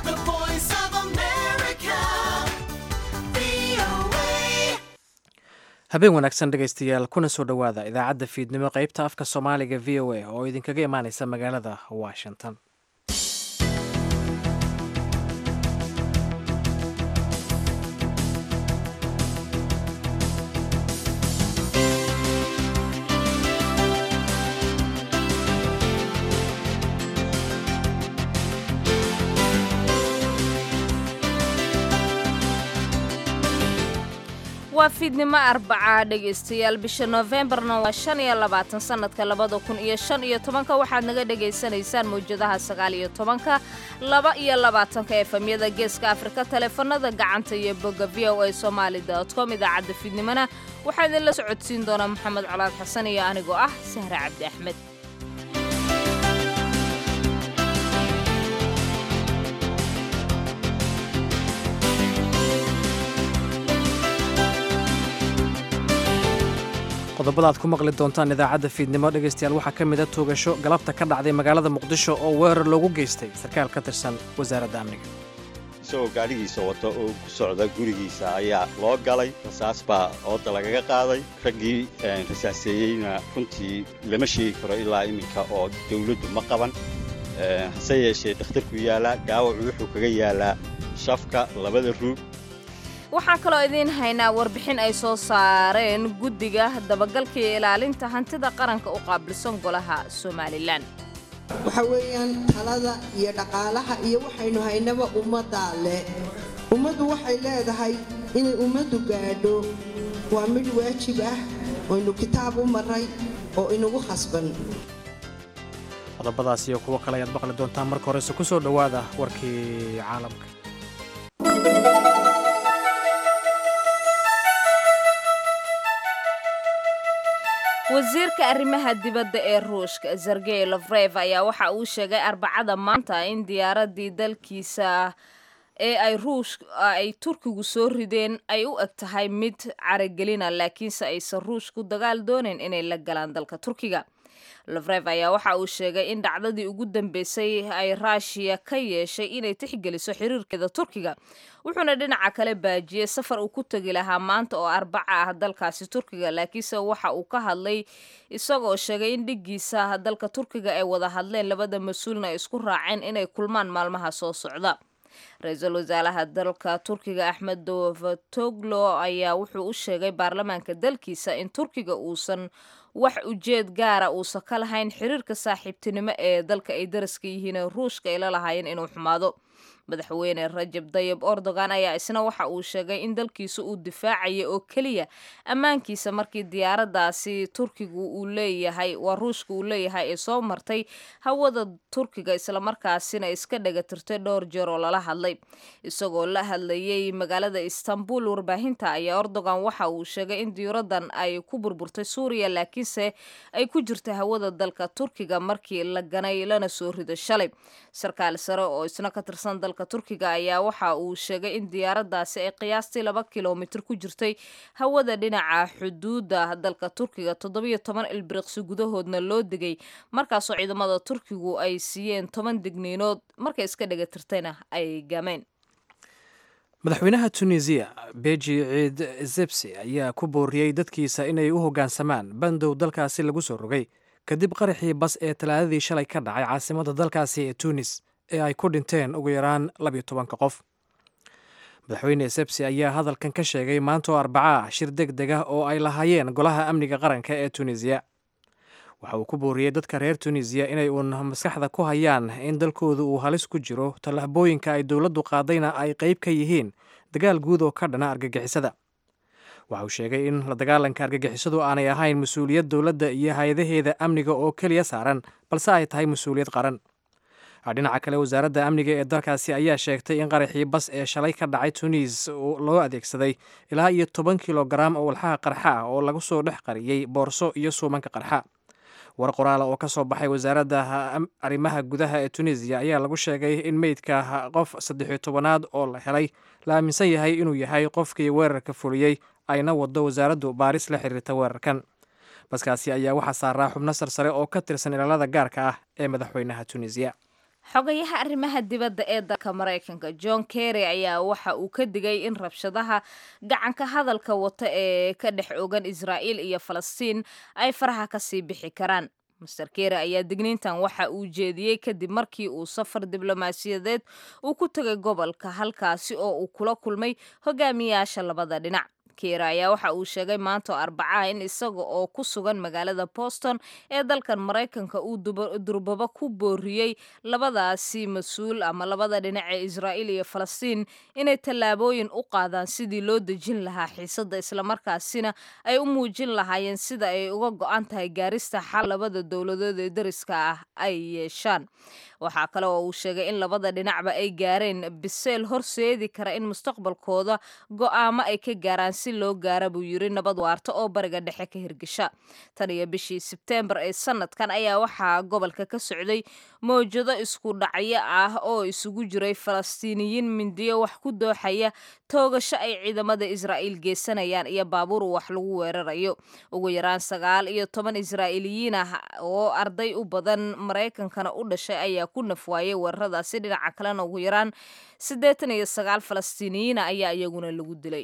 The voice of America. VOA. habeen wanaagsan dhegaystayaal kuna soo dhowaada idaacadda fiidnimo qaybta afka soomaaliga v o a oo idinkaga imaaneysa magaalada washington waa fiidnimo arbaca dhegaystayaal bisha noofembarna waa shan iyo labaatan sanadka labada kun iyo shan iyo tobanka waxaad naga dhagaysanaysaan mawjadaha sagaal iyo tobanka laba iyo labaatanka efemyada geeska afrika taleefanada gacanta iyo bogga v o a somaali com idaacadda fiidnimona waxaa idinla socodsiin doonaa maxamed colaad xasan iyo anigoo ah sahre cabdi axmed qodobada aad ku maqli doontaan idaacadda fiidnimo dhegaystayaal waxaa ka mida tuugasho galabta ka dhacday magaalada muqdisho oo weerar loogu geystay sarkaal ka tirsan wasaaradda amniga isagoo gaadhigiisa wata oo ku socda gurigiisa ayaa loo galay rasaas baa ooda lagaga qaaday raggii rasaaseeyeyna runtii lama sheegi karo ilaa iminka oo dawladdu ma qaban hase yeeshee dhakhtarku yaalaa gaawacu wuxuu kaga yaalaa shafka labada ruug waxaan kaloo idiin haynaa warbixin ay soo saareen guddiga dabagalka iyo ilaalinta hantida qaranka u qaabilsan golaha somalilan waxa weeyaan talada iyo dhaqaalaha iyo waxaynu haynaba ummaddaa leh ummaddu waxay leedahay inay ummaddu gaadho waa mid waajib ah oynu kitaab u maray oo inagu khasban qodobadaas iyo kuwo kale ayaad maqli doontaan marka horese ku soo dhowaada warkii caalamka wasiirka arrimaha dibadda ee ruushka sergey lofrev ayaa waxa uu sheegay arbacada maanta in diyaaradii dalkiisa ee ay ruush ay turkigu soo rideen ay u eg tahay mid caragelina laakiinse aysan ruushku dagaal doonayn inay la galaan dalka turkiga lofrev ayaa waxa uu sheegay in dhacdadii ugu dambeysay ay raashiya ka yeeshay inay tixgeliso xiriirkeeda turkiga wuxuuna dhinaca kale baajiyey safar uu ku tegi lahaa maanta oo arbaca ah dalkaasi turkiga laakiinse waxa uu ka hadlay isagoo sheegay in dhiggiisa dalka turkiga ay wada hadleen labada mas-uulna ay isku raaceen inay kulmaan maalmaha soo socda ra-iisul wasaaraha dalka turkiga axmed davatoglo ayaa wuxuu u sheegay baarlamaanka dalkiisa in turkiga uusan wax ujeed gaara uusan ka lahayn xiriirka saaxiibtinimo ee dalka ay daraska yihiin ee ruushka ay la lahaayeen inuu xumaado madaxweyne rajab dayib erdogan ayaa isna waxa uu sheegay in dalkiisa uu difaacaya oo keliya ammaankiisa markii diyaaradaasi turkigu uu leeyahay waa ruushka uu leeyahay ee soo martay hawada turkiga islamarkaasina iska dhagatirtay dhowr jeer oo lala hadlay isagoo la hadlayay magaalada istanbul warbaahinta ayaa erdogan waxa uu sheegay in diyaaradan ay ku burburtay suuriya laakiinse ay ku jirta hawada dalka turkiga markii la ganay lana soo rido shalay sarkaal sare oo isna ka tirsan dalka turkiga ayaa waxa uu sheegay in diyaaradaasi ay qiyaastii laba kilomitir ku jirtay hawada dhinaca xuduudda dalka turkiga toddobiyo toban ilbiriqsi gudahoodna loo degay markaasoo ciidamada turkigu ay siiyeen toban digniinood markay iska dhagatirtayna ay gameen madaxweynaha tunisiya beji ciid zebsi ayaa ku booriyey dadkiisa inay u hoggaansamaan bandow dalkaasi lagu soo rogay kadib qaraxii bas ee talaadadii shalay ka dhacay caasimadda dalkaasi ee tunis ee ay ku dhinteen ugu yaraan labiyo tobanka qof madaxweyne sebsi ayaa hadalkan ka sheegay maanta oo arbaca ah shir deg deg ah oo ay lahaayeen golaha amniga qaranka ee tunisiya waxa uu ku booriyey dadka reer tunisiya inay uun maskaxda ku hayaan in dalkooda uu halis ku jiro tallaabooyinka ay dowladdu qaadayna ay qayb ka yihiin dagaal guud oo ka dhana argagixisada waxa uu sheegay in la dagaalanka argagixisadu aanay ahayn mas-uuliyad dowladda iyo hay-adaheeda amniga oo keliya saaran balse ay tahay mas-uuliyad qaran dhinaca kale wasaaradda amniga ee dalkaasi ayaa sheegtay in qaraxii bas ee shalay ka dhacay tunis loo adeegsaday ilaa iyo toban kilogaram oo walxaha qarxa ah oo lagu soo dhex qariyey boorso iyo suumanka qarxa war qoraala oo ka soo baxay wasaaradda arrimaha gudaha ee tunisiya ayaa lagu sheegay in meydka qof saddexiyo tobanaad oo la helay la aaminsan yahay inuu yahay qofkii weerarka fuliyey ayna wado wasaaraddu baaris la xiriirta weerarkan baskaasi ayaa waxaa saaraa xubno sarsare oo ka tirsan ilaalada gaarka ah ee madaxweynaha tunisiya xogayaha arrimaha dibadda ee dalka maraykanka john kerry ayaa waxa uu ka digay in rabshadaha gacanka hadalka wata ee ka dhex ogan israa'iil iyo falastiin ay faraha kasii bixi karaan master kerry ayaa digniintan waxa uu jeediyey kadib markii uu safar diblomaasiyadeed uu ku tegay gobolka halkaasi oo uu kula kulmay hogaamiyaasha labada dhinac keer ayaa waxa uu sheegay maanta oo arbacaha in isaga oo ku sugan magaalada boston ee dalkan maraykanka uu durbaba ku booriyey labadaasi mas-uul ama labada dhinac ee israa'iil iyo falastiin inay tallaabooyin u qaadaan sidii loo dejin lahaa xiisadda islamarkaasina ay u muujin lahaayeen sida ay uga go-an tahay gaarista xal labada dowladood ee dariska ah ay yeeshaan waxaa kale oo uu sheegay in labada dhinacba ay gaareen biseel horseedi kara in mustaqbalkooda go'aamo ay ka gaaraan si loo gaara buu yiri nabad waarta oo bariga dhexe ka hirgasha tan iyo bishii sebteembar ee sanadkan ayaa waxaa gobolka ka socday mawjado isku dhacyo ah oo isugu jiray falastiiniyiin mindiyo wax ku dooxaya toogasho ay ciidamada israa'iil geysanayaan iyo baabuur wax lagu weerarayo ugu yaraan sagaal iyo toban israa'iiliyiin ah oo arday u badan maraykankana u dhashay ayaa ku nafwaayay weeraradaasi dhinaca kalena ugu yaraan siddeetan iyo sagaal falastiiniyiina ayaa iyaguna lagu dilay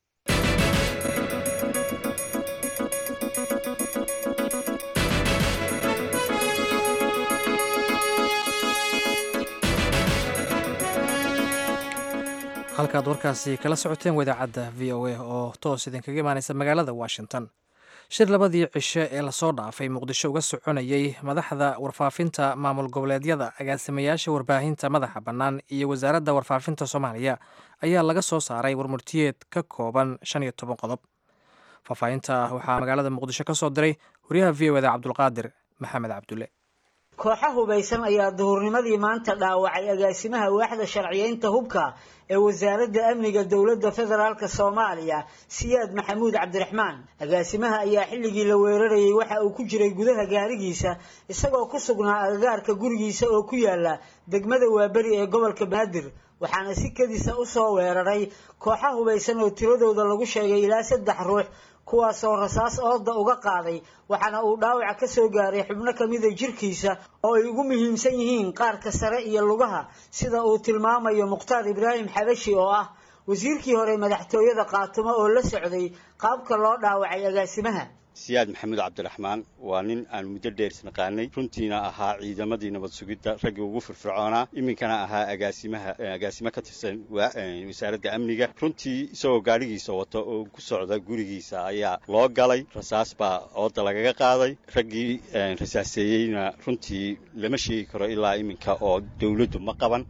halkaad warkaasi kala socoteen wadaacadda v o a oo toos idinkaga imaanaysa magaalada washington shir labadii cishe ee lasoo dhaafay muqdisho uga soconayey madaxda warfaafinta maamul goboleedyada agaasimayaasha warbaahinta madaxa bannaan iyo wasaaradda warfaafinta soomaaliya ayaa laga soo saaray warmurtiyeed ka kooban shan iyo toban qodob faahfaahinta waxaa magaalada muqdisho ka soo diray wariyaha v o eda cabdulqaadir maxamed cabdulle kooxa hubaysan ayaa duhurnimadii maanta dhaawacay agaasimaha waaxda sharciyeynta hubka ee wasaaradda amniga dowladda federaalk soomaaliya siyaad maxamuud cabdiraxmaan agaasimaha ayaa xilligii la weerarayay waxa uu ku jiray gudaha gaarigiisa isagoo ku sugnaa agagaarka gurigiisa oo ku yaala degmada waaberi ee gobolka banaadir waxaana si kedisa usoo weeraray kooxa hubaysan oo tiradooda lagu sheegay ilaa saddex ruux kuwaasoo rasaas ooda uga qaaday waxaana uu dhaawaca ka soo gaaray xubno kamida jirkiisa oo ay ugu muhiimsan yihiin qaarka sare iyo lugaha sida uu tilmaamayo mukhtaar ibraahim xabashi oo ah wasiirkii hore madaxtooyada qaatumo oo la socday qaabka loo dhaawacay agaasimaha siyaad maxamuud cabdiraxmaan waa nin aan muddo dheer isnaqaanay runtiina ahaa ciidamadii nabad sugidda raggii ugu firfircoonaa iminkana ahaa agaasimaha agaasimo ka tirsan wasaaradda amniga runtii isagoo gaadhigiisa wata oo ku socda gurigiisa ayaa loo galay rasaas baa ooda lagaga qaaday raggii rasaaseeyeyna runtii lama sheegi karo ilaa iminka oo dawladdu ma qaban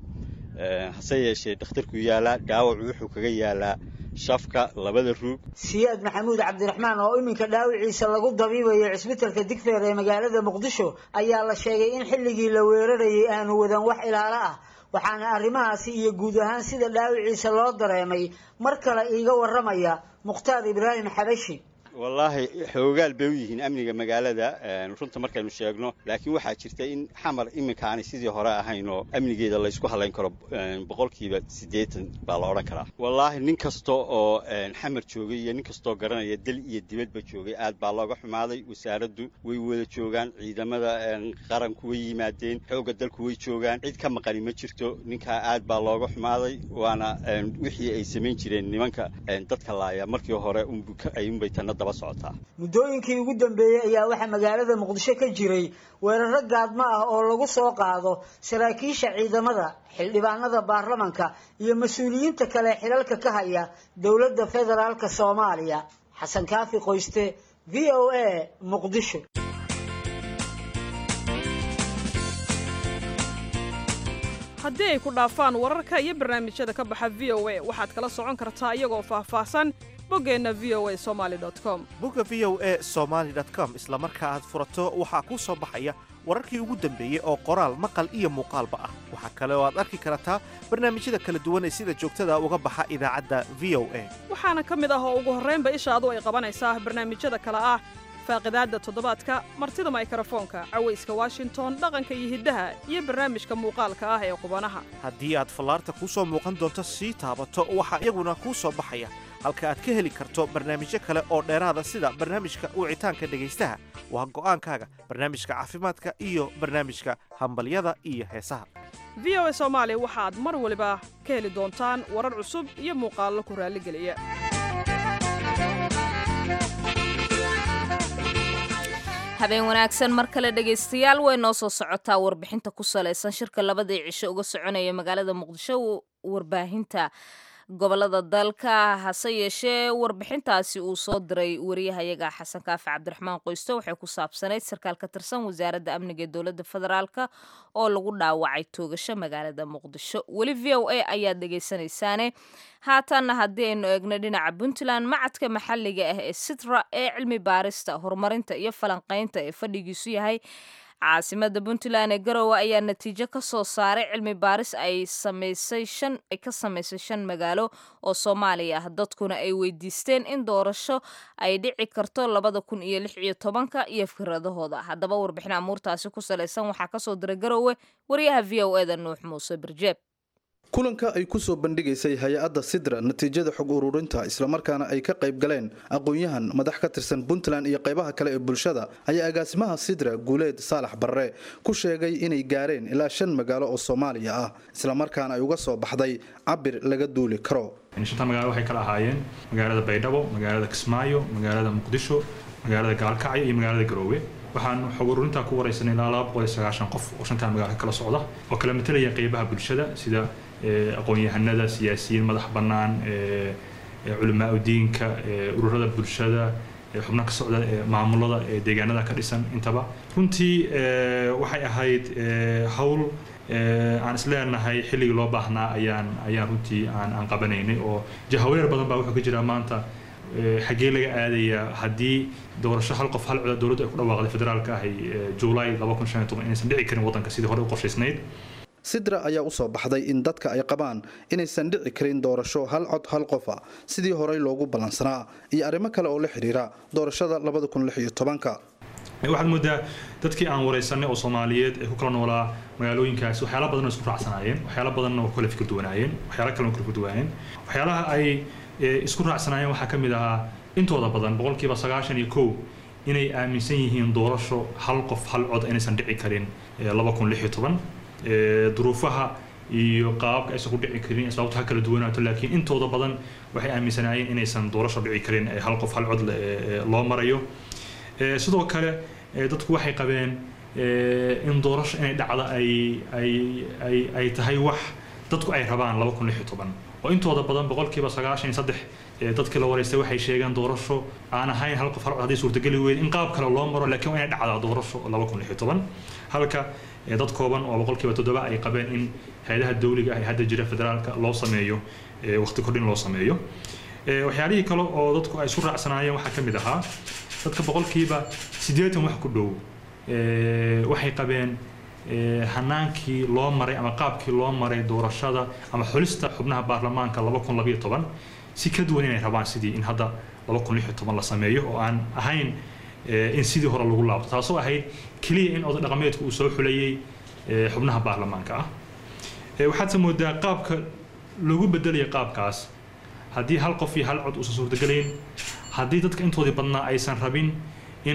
hase yeeshee dhakhtarku yaalaa dhaawacu wuxuu kaga yaalaa shafka labada ruug siyaad maxamuud cabdiraxmaan oo iminka dhaawiciisa lagu dabiibayo cisbitalka digfeer ee magaalada muqdisho ayaa la sheegay in xilligii la weerarayay aanu wadan wax ilaalo ah waxaana arrimahaasi iyo guud ahaan sida dhaawiciisa loo dareemay mar kale iiga warramaya mukhtaar ibraahim xabashi wallaahi xoogaal bay u yihiin amniga magaalada runta markaynu sheegno laakiin waxaa jirta in xamar iminka aanay sidii hore ahayn oo amnigeeda laysku halayn karo boqolkiiba siddeetan baa la odhan karaa wallaahi nin kasta oo xamar joogay iyo nin kastoo garanaya dal iyo dibadba joogay aad baa looga xumaaday wasaaraddu way wada joogaan ciidamada qaranku way yimaadeen xoogga dalku way joogaan cid ka maqani ma jirto ninkaa aad baa looga xumaaday waana wixii ay samayn jireen nimanka dadka laaya markii hore unbay tanna muddooyinkii ugu dambeeyey ayaa waxaa magaalada muqdisho ka jiray weeraro gaadmo ah oo lagu soo qaado saraakiisha ciidamada xildhibaanada baarlamanka iyo mas-uuliyiinta kale xilalka ka haya dowladda federaalk soomaaliya xasan kaafi qoyste v o a muqdisho haddii ay ku dhaafaan wararka iyo barnaamijyada ka baxa v o a waxaad kala socon kartaa iyagoo faahfaahsan boggeenna v o a somaali com bogga v o a somaali com isla marka aad furato waxaa kuu soo baxaya wararkii ugu dambeeyey oo qoraal maqal iyo muuqaalba ah waxaa kale oo aad arki kartaa barnaamijyada kala duwan ee sida joogtada uga baxa idaacadda v o a waxaana ka mid ah oo ugu horraynba ishaadu ay qabanaysaa barnaamijyada kale ah faaqidaadda toddobaadka martida maykrofoonka cawayska washington dhaqanka iyo hiddaha iyo barnaamijka muuqaalka ah ee qubanaha haddii aad fallaarta kuu soo muuqan doonto sii taabato waxaa iyaguna kuu soo baxaya halka aad ka heli karto barnaamijyo kale oo dheeraada sida barnaamijka wicitaanka dhegaystaha waa go'aankaaga barnaamijka caafimaadka iyo barnaamijka hambalyada iyo heesaha v o a soomaali waxaad mar waliba ka heli doontaan warar cusub iyo muuqaallo ku raalligeliya habeen wanaagsan mar kale dhegaystayaal way noo soo socotaa warbixinta ku salaysan shirka labadii cisho uga soconaya magaalada muqdisho warbaahinta gobolada dalka hase yeeshee warbixintaasi uu soo diray wariyahayaga xasan kaafi cabdiraxmaan qoysto waxay ku saabsanayd sarkaal ka tirsan wasaaradda amniga ee dowladda federaalk oo lagu dhaawacay toogasho magaalada muqdisho weli v o a ayaad dhegaysanaysaane haatanna haddii aynu eegno dhinaca puntland macadka maxalliga ah ee sitra ee cilmi baarista horumarinta iyo falanqaynta ee fadhigiisu yahay caasimada puntland ee garowe ayaa natiijo ka soo saaray cilmi baaris ay samaysay shan ay ka samaysay shan magaalo oo soomaaliya ah dadkuna ay weydiisteen in doorasho ay dhici karto labada kun iyo lix iyo tobanka iyo fikradahooda haddaba warbixin amuurtaasi ku salaysan waxaa kasoo diray garowe wariyaha v o eda nuux muuse birjeeb kulanka ay ku soo bandhigaysay hay-adda sidra natiijada xog ururinta islamarkaana ay ka qayb galeen aqoon-yahan madax ka tirsan puntland iyo qaybaha kale ee bulshada ayaa agaasimaha sidra guuleed saalax barre ku sheegay inay gaareen ilaa shan magaalo oo soomaaliya ah islamarkaana ay uga soo baxday cabir laga duuli karo shanta magaalo waxay kala ahaayeen magaalada baydhabo magaalada kismaayo magaalada muqdisho magaalada gaalkacyo iyo magaalada garoowe waxaan xog ururintaa ku waraysanay ilaa laba boqol iyo sagaashan qof oo shantaa magaalo kala socda oo kala matalaya qeybaha bulshada sida aqoon-yahanada siyaasiyiin madax bannaan culamaa udiinka ururada bulshada xubnaha ka socda maamulada deegaanada ka dhisan intaba runtii waxay ahayd hawl aan isleenahay xilligii loo baahnaa ayaan ayaan runtii aan aan qabanaynay oo jahawareer badan baa wuxuu ka jiraa maanta xaggee laga aadayaa haddii doorasho hal qof hal cod dowladdu ay ku dhawaaqday federaalka ahay juulaay laba kun shan iyo toban inaysan dhici karin waddanka sidii hore u qorshaysnayd sidra ayaa usoo baxday in dadka ay qabaan inaysan dhici karin doorasho hal cod hal qofa sidii horey loogu ballansanaa iyo arrimo kale oo la xidhiira doorashada labada kun lix iyo tobanka waxaad moodaa dadkii aan waraysanay oo soomaaliyeed ee ku kala noolaa magaalooyinkaasi waxyaala badan oo isku raacsanaayeen waxyaala badanna oo kala fikir duwanaayeen waxyaala kale oo kala fikir duwanaayeen waxyaalaha ay isku raacsanaayeen waxaa ka mid ahaa intooda badan boqolkiiba sagaashan iyo kow inay aaminsan yihiin doorasho hal qof hal cod inaysan dhici karin laba kun lix iyo toban duruufaha iyo qaababka aysan ku dhici karin sababto ha kala duwanaato laakiin intooda badan waxay aaminsanaayeen inaysan doorasho dhici karin hal qof hal cod loo marayo sidoo kale dadku waxay qabeen in doorasho inay dhacdo ay ay ay ay tahay wax dadku ay rabaan laba kun lix iyo toban oo intooda badan boqolkiiba sagaashan iyo saddex dadkii la waraystay waxay sheegeen doorasho aan ahayn hal qof hal cod haddii suurtageli weyd in qaab kale loo maro laakiin waa inay dhacdaa doorasho laba kun lix iyo toban halka dad kooban oo boqolkiiba toddoba ay qabeen in hay-adaha dawliga ah ee hadda jira federaalka loo sameeyo waqti kordhin loo sameeyo waxyaalihii kale oo dadku ay isu raacsanaayeen waxaa ka mid ahaa dadka boqolkiiba siddeetan wax ku dhow waxay qabeen hanaankii loo maray ama qaabkii loo maray doorashada ama xulista xubnaha baarlamaanka laba kun labayo toban si ka duwan inay rabaan sidii in hadda laba kun lix iyo toban la sameeyo oo aan ahayn in sidii hore lagu laabto taasoo ahayd keliya in oday dhaqameedku uu soo xulayey xubnaha baarlamaanka ah waxaadse moodaa qaabka loogu bedelaya qaabkaas haddii hal qof iyo hal cod uusan suurtagelayn haddii dadka intoodii badnaa aysan rabin in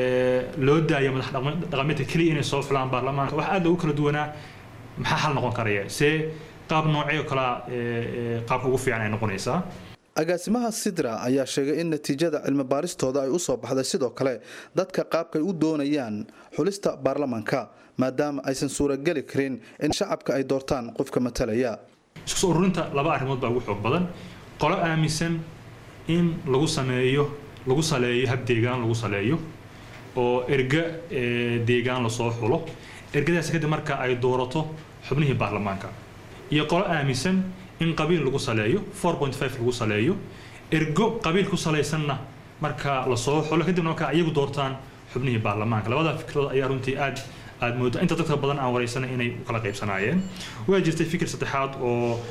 loo daayo madax dhaqameedka keliya inay soo xulaan baarlamaanka wax aad loogu kala duwanaa maxaa xal noqon karaya see qaab noocee kalaa qaabka ugu fiican ay noqonaysaa agaasimaha sidra ayaa sheegay in natiijada cilmi baaristooda ay u soo baxday sidoo kale dadka qaabkay u doonayaan xulista baarlamaanka maadaama aysan suurageli karin in shacabka ay doortaan qofka matalaya isku soo ururinta laba arrimood baa ugu xoog badan qolo aaminsan in lagu sameeyo lagu saleeyo hab deegaan lagu saleeyo oo erga deegaan lasoo xulo ergadaas kadib marka ay doorato xubnihii baarlamaanka iyo qolo aaminsan in qabiil lagu saleeyo lagu saleeyo ergo qabiil ku salaysanna marka lasoo xulo kadibna marka iyagu doortaan xubnihii baarlamaanka labada fikradood ayaa runtii aad aad moodo inta dadka badan aan waraysanay inay u kala qaybsanaayeen waa jirtay fikir saddexaad oo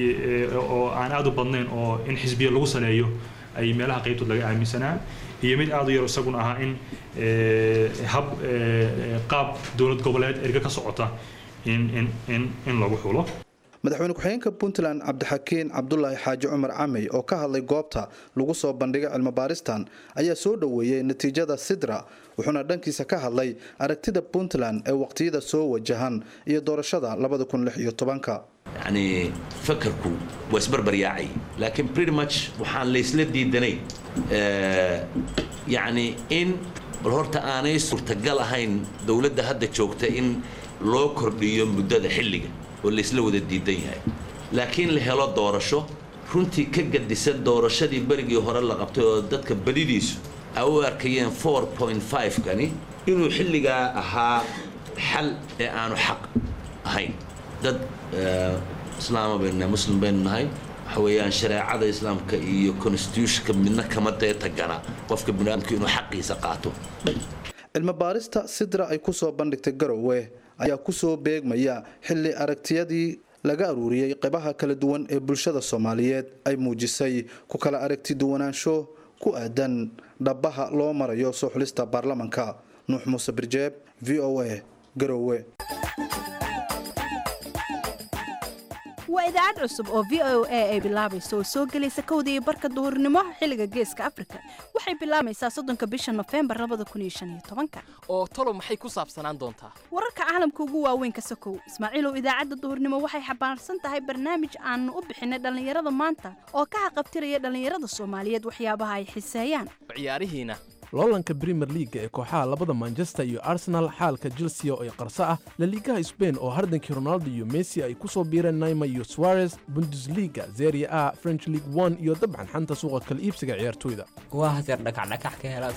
oo aan aad u badnayn oo in xisbiya lagu saleeyo ay meelaha qaybtood laga aaminsanaa iyo mid aad u yar isaguna ahaa in hab qaab dowlad goboleed erga ka socota in in in in lagu xulo madaxweyne ku-xigeenka puntland cabdixakiin cabdulaahi xaaji cumar camey oo ka hadlay goobta lagu soo bandhigay cilmibaaristan ayaa soo dhoweeyey natiijada sidra wuxuuna dhankiisa ka hadlay aragtida puntland ee waqtiyada soo wajahan iyo doorashada yacni fakarku waa isbarbaryaacay laakiin pretty much waxaan laysla diidanay yacni in bal horta aanay suurtagal ahayn dowladda hadda joogta in loo kordhiyo muddada xilliga oo laysla wada diidan yahay laakiin la helo doorasho runtii ka gadisan doorashadii berigii hore la qabtay oo dadka badidiisu ay u arkayeen kani inuu xilligaa ahaa xal ee aanu xaq ahayn dad islaama baynu nahay muslim baynu nahay waxa weeyaan shareecada islaamka iyo constitutionka midna kama deetagana qofka biniaadamku inuu xaqiisa qaato cilmibaarista sidra ay ku soo bandhigtay garowe ayaa kusoo beegmaya xilli aragtiyadii laga aruuriyey qaybaha kala duwan ee bulshada soomaaliyeed ay muujisay ku kala aragti duwanaansho ku aadan dhabaha loo marayo soo xulista baarlamanka nuux muuse birjeeb v o a garowe waa idaacad cusub oo v o a ay bilaabayso oo soo gelaysa kowda iyo barka duhurnimo xilliga geeska afrika waxay bilaabaysaa soddonka bisha nofembar labada kun iyo shan iyo tobanka oo talo maxay ku saabsanaan doontaa wararka caalamka ugu waaweyn ka sokow ismaaciilow idaacadda duhurnimo waxay xambaarsan tahay barnaamij aanu u bixinay dhallinyarada maanta oo ka haqabtiraya dhallinyarada soomaaliyeed waxyaabaha ay xiseeyaan ciyaarihiina loolanka brimer liaga ee kooxaha labada manchester iyo arsenal xaalka chelsea oo ay qarso ah laliigaha sbain oo hardankii ronaldo iyo messi ay ku soo biireen naima iyo suarez bundesliga zeria a french league one iyo dabcan xanta suuqa kala iibsiga ciyaartoyda waa hadeer dhakacdhakax ka helaad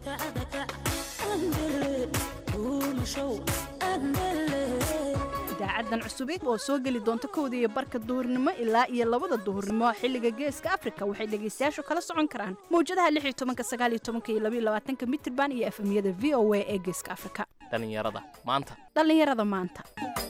idaacadan cusubid oo soo geli doonta kowda iyo barka duhurnimo ilaa iyo labada duhurnimo xilliga geeska afrika waxay dhegaystayaashu kala socon karaan mawjadaha lix iyo tobanka sagaal iyo tobanka iyo labaiyo labaatanka mitirban iyo efemyada v o a ee geeska afrika dhallinyarada maanta dhallinyarada maanta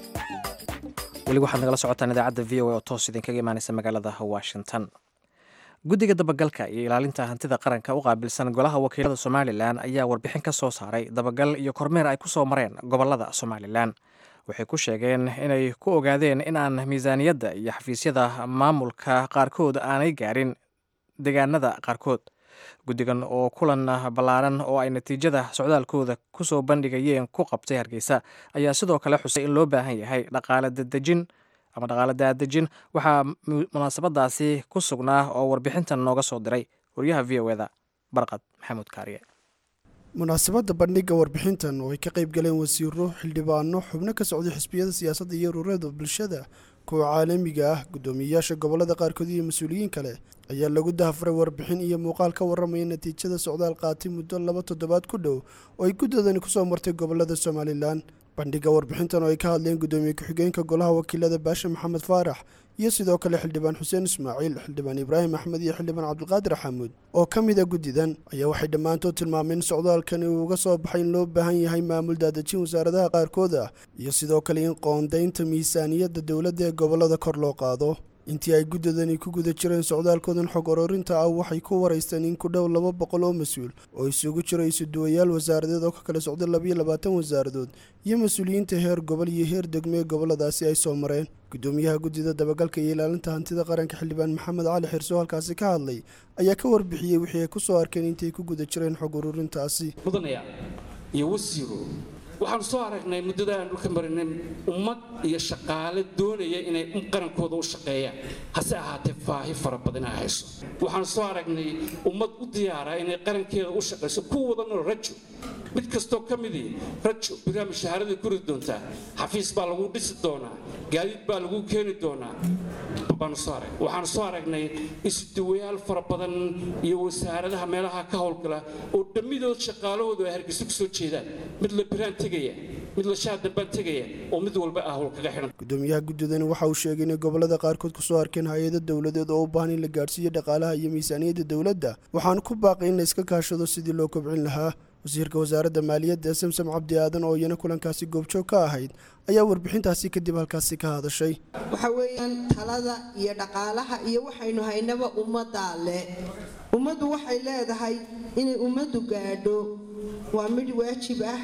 weli waxaad nagala socotaan idaacadda v o a oo toos idinkaga imaanaysa magaalada washington guddiga dabagalka iyo ilaalinta hantida qaranka u qaabilsan golaha wakiilada somalilan ayaa warbixin ka soo saaray dabagal iyo kormeer ay ku soo mareen gobolada somalilan waxay ku sheegeen inay ku ogaadeen in aan miisaaniyadda iyo xafiisyada maamulka qaarkood aanay gaarin deegaanada qaarkood guddigan oo kulan ballaaran oo ay natiijada socdaalkooda ku soo bandhigayeen ku qabtay hargeysa ayaa sidoo kale xusay in loo baahan yahay dhaqaale dadejin ama dhaqaale daadejin waxaa munaasabadaasi ku sugnaa oo warbixintan nooga soo diray waryaha v o eda barqad maxamuud kaariye munaasabadda bandhigga warbixintan oo ay ka qayb galeen wasiiro xildhibaano xubno ka socday xisbiyada siyaasadda iyo ururada bulshada kuwa caalamiga ah guddoomiyeyaasha gobolada qaarkood iyo mas-uuliyiin kale ayaa lagu dahafuray warbixin iyo muuqaal ka warramaya natiijada socdaal qaatay muddo laba toddobaad ku dhow oo ay guddoodani kusoo martay gobolada somalilan bandhigga warbixintan oo ay ka hadleen guddoomiye ku-xigeenka golaha wakiilada baashe maxamed faarax iyo sidoo kale xildhibaan xuseen ismaaciil xildhibaan ibraahim axmed iyo xildhibaan cabdiqaadir xamuud oo ka mid a guddidan ayaa waxay dhammaantood tilmaameen in socdaalkani uu uga soo baxay in loo baahan yahay maamul daadejin wasaaradaha qaarkood ah iyo sidoo kale in qoondaynta miisaaniyadda dowladda ee gobollada kor loo qaado intii ay guddadani ku guda jireen socdaalkoodan xog oroorinta ah waxay ku waraysteen in ku dhow laba boqol oo mas-uul oo isugu jiro isuduwayaal wasaaradeed oo ka kala socday labayo labaatan wasaaradood iyo mas-uuliyiinta heer gobol iyo heer degmo ee gobolladaasi ay soo mareen guddoomiyaha guddida dabagalka iyo ilaalinta hantida qaranka xildhibaan maxamed cali xirso halkaasi ka hadlay ayaa ka warbixiyey wixii ay ku soo arkeen intay ku guda jireen xog ururintaasi mudanayaa iyo wasiiro waxaanu soo aragnay muddada aan dhulka marinay ummad iyo shaqaale doonaya inay qarankooda u shaqeeyaan hase ahaatee faahi fara badan ay hayso waxaanu soo aragnay ummad u diyaara inay qarankeeda u shaqayso ku wadanoo rajo mid kastoo ka midii rajo biraa mashahaaradii ku ridi doontaa xafiis baa lagu dhisi doonaa gaadiid baa lagu keeni doonaa baanu soo arag waxaanu soo aragnay isuduwayaal fara badan iyo wasaaradaha meelaha ka howlgala oo dhammidood shaqaalahoodu ay hargeyso ku soo jeedaan mid la biraan tegaya mid la shaah dambaan tegaya oo mid walba ah howl kaga xidhan guddoomiyaha guddidani waxa uu sheegay inay gobollada qaarkood ku soo arkeen hay-ado dowladeed oo u baahan in la gaadhsiiyo dhaqaalaha iyo miisaaniyadda dowladda waxaanu ku baaqay in la iska kaashado sidii loo kobcin lahaa wasiirka wasaaradda maaliyadda samsam cabdi aadan oo iyana kulankaasi goobjoog ka ahayd ayaa warbixintaasi kadib halkaasi ka hadashay waxa weeyaan talada iyo dhaqaalaha iyo waxaynu haynaba ummaddaa le ummaddu waxay leedahay inay ummaddu gaadho waa mid waajib ah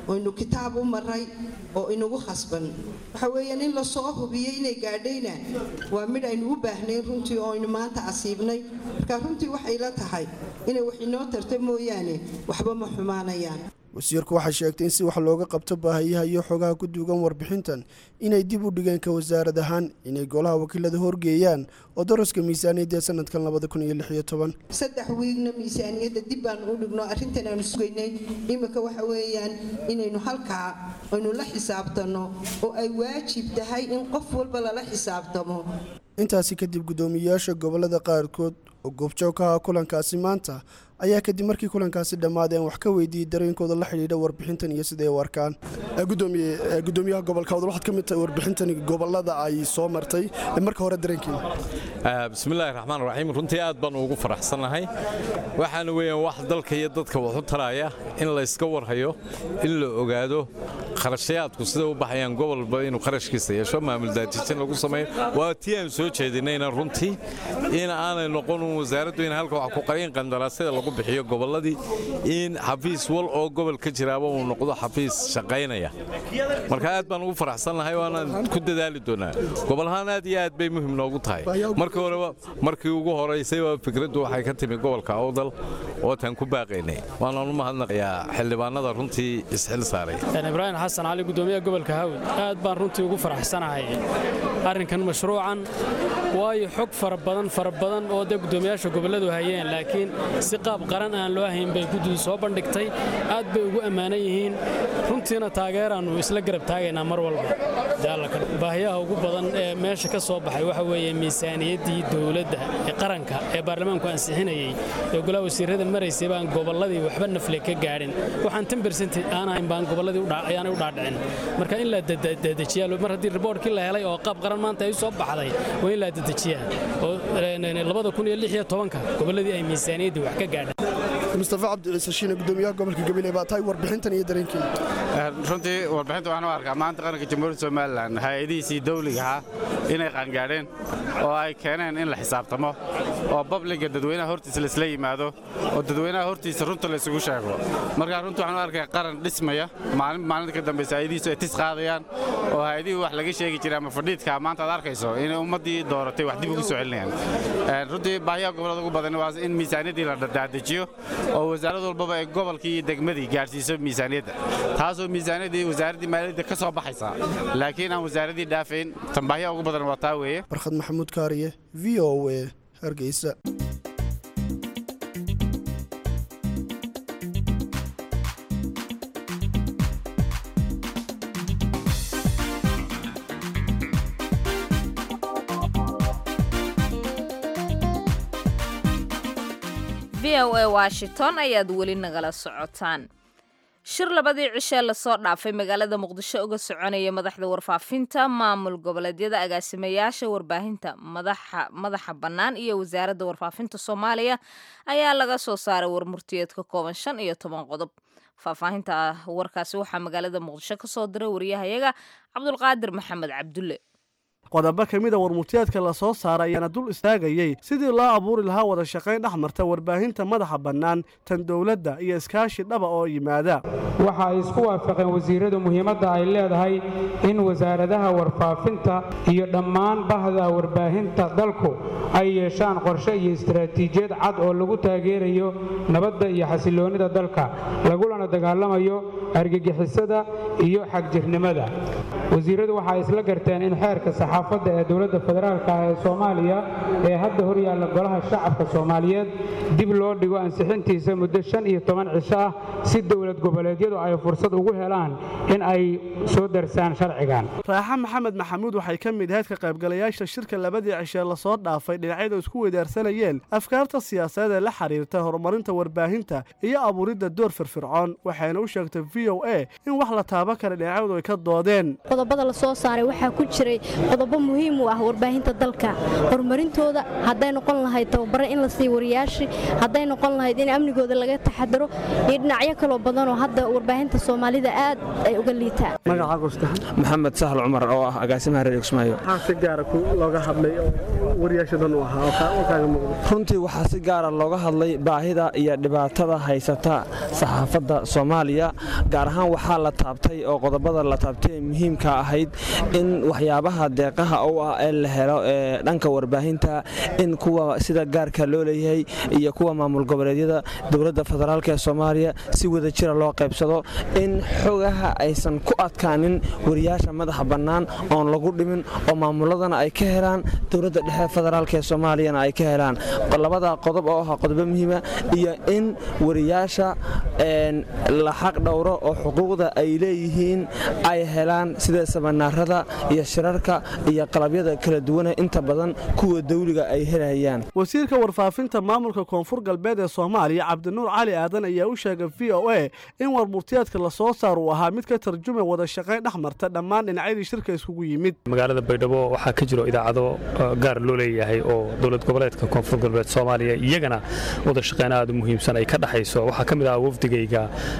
oynu kitaab u maray oo inagu khasban waxa weeyaan in lasoo hubiyo inay gaadhayna waa midh aynu u baahnayn runtii oo aynu maanta asiibnay marka runtii waxay la tahay inay wax inoo tarta mooyaane waxba ma xumaanayaan wasiirku waxay sheegtay in si wax looga qabto baahiyaha iyo xogaha ku duugan warbixintan inay dib u dhigeen ka wasaarad ahaan inay golaha wakiilada horgeeyaan oo daraska miisaaniyadda ee sanadkan saddex wiigna miisaaniyadda dib baanu u dhigno arrintan aanu sugaynay iminka waxa weeyaan inaynu halkaa aynu la xisaabtanno oo ay waajib tahay in qof walba lala xisaabtamo intaasi kadib guddoomiyeyaasha gobolada qaarkood oo goobjoog ka aha kulankaasi maanta ayaa kadib markii kulankaasi dhammaadeen wax ka weydiiyey dareenkooda la xidhiidha warbixintan iyo siday u arkaan gudoomiyaha gobolka wadal waxaad ka mid tahay warbixintan gobolada ay soo martay marka hore dareenkiina bismillaahi raxmaan raxiim runtii aad baan ugu faraxsannahay waxaana weeyaan wax dalka iyo dadka wax u taraya in layska warhayo in la ogaado kharashayaadku siday u baxayaan gobolba inuu qarashkiisa yeesho maamul daadijin lagu sameeyo waa tii aan soo jeedinayna runtii in aanay noqon un wasaaraddu in halka wax ku qarin qandaraasyada lagu bixiyo gobolladii in xafiis wal oo gobol ka jiraaba uu noqdo xafiis shaqaynaya marka aad baan ugu faraxsannahay waanaan ku dadaali doonaa gobolahaan aad iyo aad bay muhim noogu tahay markii horeba markii ugu horaysay waa fikraddu waxay ka timi gobolka awdal ootaan ku baaqaynay waanaan u mahadnaqayaa xildhibaanada runtii isxil saaray ibraahim xasan cali gudoomiyaha gobolka hawd aad baan runtii ugu faraxsanahay arrinkan mashruucan waayo xog fara badan fara badan oo dee gudoomiyaasha gobolladu hayeen laakiin si qaab qaran aan loo hayn bay guddidu soo bandhigtay aad bay ugu ammaanan yihiin runtiina taageeraannu isla garab taagaynaa mar walba baahiyaha ugu badan ee meesha ka soo baxay waxa weeye miisaaniyaddii dowladda ee qaranka ee baarlamaanku ansixinayey ee golaha wasiirrada maraysay baan gobolladii waxba nafle ka gaadhin waxaan tan bersenti aan ahayn baan gobolladii ayaanay u dhaadhicin marka in la dedejiyaa mar haddii riboorkii la helay oo qaab qaran maanta ay u soo baxday waa in la dedejiyaa oo labada kun iyo lix iyo tobanka gobolladii ay miisaaniyaddii wax ka gaadhaan mustafa cabdiciise shiine gudoomiyaha gobolka gabiley baa tahay warbixintan iyo dareenkiina runtii warbixinta waxaan u arkaa maanta qaranka jamhuuriyadda somalilan hay-adihiisii dawliga ahaa inay qaangaadheen oo ay keeneen in la xisaabtamo oo babliga dadweynaha hortiisa laisla yimaado oo dadweynaha hortiisa runta laysugu sheego markaa runtii waxaan u arkaya qaran dhismaya maalin maalinta ka dambaysa hay-adihiisu ay tis qaadayaan oo hay-adihii wax laga sheegi jiray ama fadhiidka maanta aad arkayso inay ummaddii dooratay wax dib ugu soo celinayaan runtii baahiyaha gobollada ugu badan waa in miisaaniyaddii la daadejiyo oo wasaarad walbaba ay gobolkii iyo degmadii gaadhsiiso miisaaniyadda taasoo miisaaniyaddii wasaaraddii maaliyadda ka soo baxaysa laakiin aan wasaaraddii dhaafayn tan baahiyaha ugu badan waa taa weeye barkhad maxamuud kaariye v o a hargeysa v o a washington ayaad weli nagala socotaan shir labadii cishee lasoo dhaafay magaalada muqdisho uga soconaya madaxda warfaafinta maamul goboleedyada agaasimayaasha warbaahinta madaxa bannaan iyo wasaaradda warfaafinta soomaaliya ayaa laga soo saaray warmurtiyeed ka kooban shan iyo toban qodob faahfaahinta warkaasi waxaa magaalada muqdisho ka soo diray wariyahayaga cabdulqaadir maxamed cabdulle qodobo ka mida warmurtiyeedka la soo saaray ayaana dul istaagayey sidii loo abuuri lahaa wada shaqayn dhex marta warbaahinta madaxa bannaan tan dowladda iyo iskaashi dhaba oo yimaada waxa ay isku waafaqeen wasiiradu muhiimadda ay leedahay in wasaaradaha warfaafinta iyo dhammaan bahda warbaahinta dalku ay yeeshaan qorshe iyo istaraatiijiyad cad oo lagu taageerayo nabadda iyo xasiloonnida dalka lagulana dagaalamayo argagixisada iyo xagjirnimada wasiiradu waxay isla garteen in xeerka saxaafadda ee dowladda federaalk ah ee soomaaliya ee hadda hor yaalla golaha shacabka soomaaliyeed dib loo dhigo ansixintiisa muddo shan iyo toban cisho ah si dowlad goboleedyadu ay fursad ugu helaan in ay soo darsaan sharcigan raaxa maxamed maxamuud waxay ka mid ahayd ka qaybgalayaasha shirka labadii cishee lasoo dhaafay dhinacyadu isku weydaarsanayeen afkaarta siyaasadeed ee la xiriirta horumarinta warbaahinta iyo abuuridda door firfircoon waxayna u sheegtay v o a in wax la taaban kara dhinacyadu ay ka doodeen qodobada la soo saaray waxaa ku jiray qodobo muhiim u ah warbaahinta dalka horumarintooda hadday noqon lahayd tababare in la siiyo wariyaashii hadday noqon lahayd in amnigooda laga taxadaro iyo dhinacyo kaloo badanoo hadda warbaahinta soomaalida aad ay uga liitaan magacaagusta maxamed sahal cumar oo ah agaasimaha reer kismaayo maxaa si gaara looga hadlay wariyaasha dan u ahaa oo kaa- oo kaaga muuqda runtii waxaa si gaara looga hadlay baahida iyo dhibaatada haysata saxaafadda soomaaliya gaar ahaan waxaa la taabtay oo qodobada la taabtay ee muhiimka ahayd in waxyaabaha deeqaha u ah ee la helo ee dhanka warbaahinta in kuwa sida gaarka loo leeyahay iyo kuwa maamul goboleedyada dowladda federaalk ee soomaaliya si wada jira loo qaybsado in xogaha aysan ku adkaanin wariyaasha madaxa bannaan oon lagu dhimin oo maamuladana ay ka helaan dowladda dhexe federaalk ee soomaaliyana ay ka helaan labada qodob oo ah qodobo muhiima iyo in wariyaasha een, la xaq dhowro oo xuquuqda ay leeyihiin ay helaan sida samanaarada iyo shirarka iyo qalabyada kala duwane inta badan kuwa dawliga ay helayaan wasiirka warfaafinta maamulka koonfur galbeed ee soomaaliya cabdinuur cali aadan ayaa u sheegay v o a in warmurtiyaadka la soo saar uu ahaa mid ka tarjumay wada shaqayn dhex marta dhammaan dhinacyadii shirka iskugu yimid magaalada baydhabo waxaa ka jiro idaacado uh, gaar loo leeyahay oo dowlad goboleedka koonfur galbeed soomaaliya iyagana wada shaqeyn aad u muhiimsan ay ka dhexayso waxaa ka mid ah wafdigayga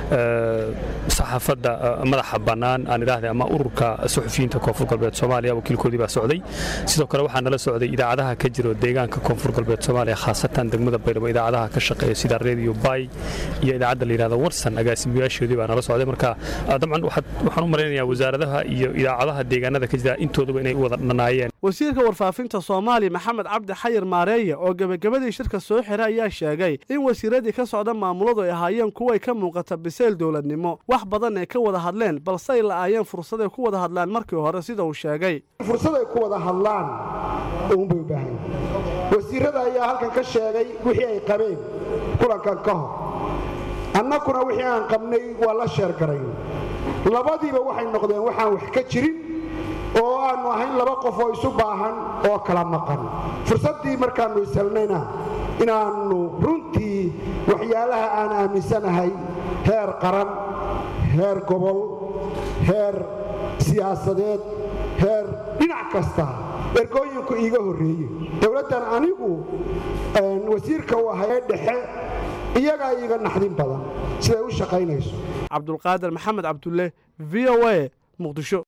uh, saxaafadda uh, madaxa bannaan aan idhaahday ama ururka suxufiyiinta koonfur galbeed soomaaliya wakiilkoodii baa socday sidoo kale waxaa nala socday idaacadaha ka jiro deegaanka koonfur galbeed soomaaliya khaasatan degmada baydhabo idaacadaha ka shaqeeya sida radio bay iyo idaacadda la yidhahdo warsan agaasimayaashoodii baa nala socday marka uh, dabcan waxaad- waxaan u malaynayaa wasaaradaha iyo idaacadaha deegaanada ka jira intooduba inay u wada dhanaayeen wasiirka warfaafinta soomaaliya maxamed cabdi xayir maareeye oo gebagabadii shirka soo xiray ayaa sheegay in wasiiradii ka socda maamuladu ay ahaayeen kuway ka muuqata bisayl dowladnimo wax badan ay ka wada hadleen balse ay la'aayeen fursaday ku wada hadlaan markii hore sida uu sheegay fursad ay ku wada hadlaan uunbay u baahan yihiin wasiirada ayaa halkan ka sheegay wixii ay qabeen kulankan ka hor annakuna wixii aan qabnay waa la sheergarayn labadiiba waxay noqdeen waxaan wax ka jirin oo aannu ahayn laba qof oo isu baahan oo kala maqan fursaddii markaannu ishelnayna inaannu runtii waxyaalaha aan aaminsanahay heer qaran heer gobol heer siyaasadeed heer dhinac kasta ergooyinku iiga horreeye dowladdan anigu een, wasiirka u ahay ee dhexe iyagaa iiga naxdin badan siday u shaqaynayso cabdulqaadir maxamed cabdulle v o a muqdisho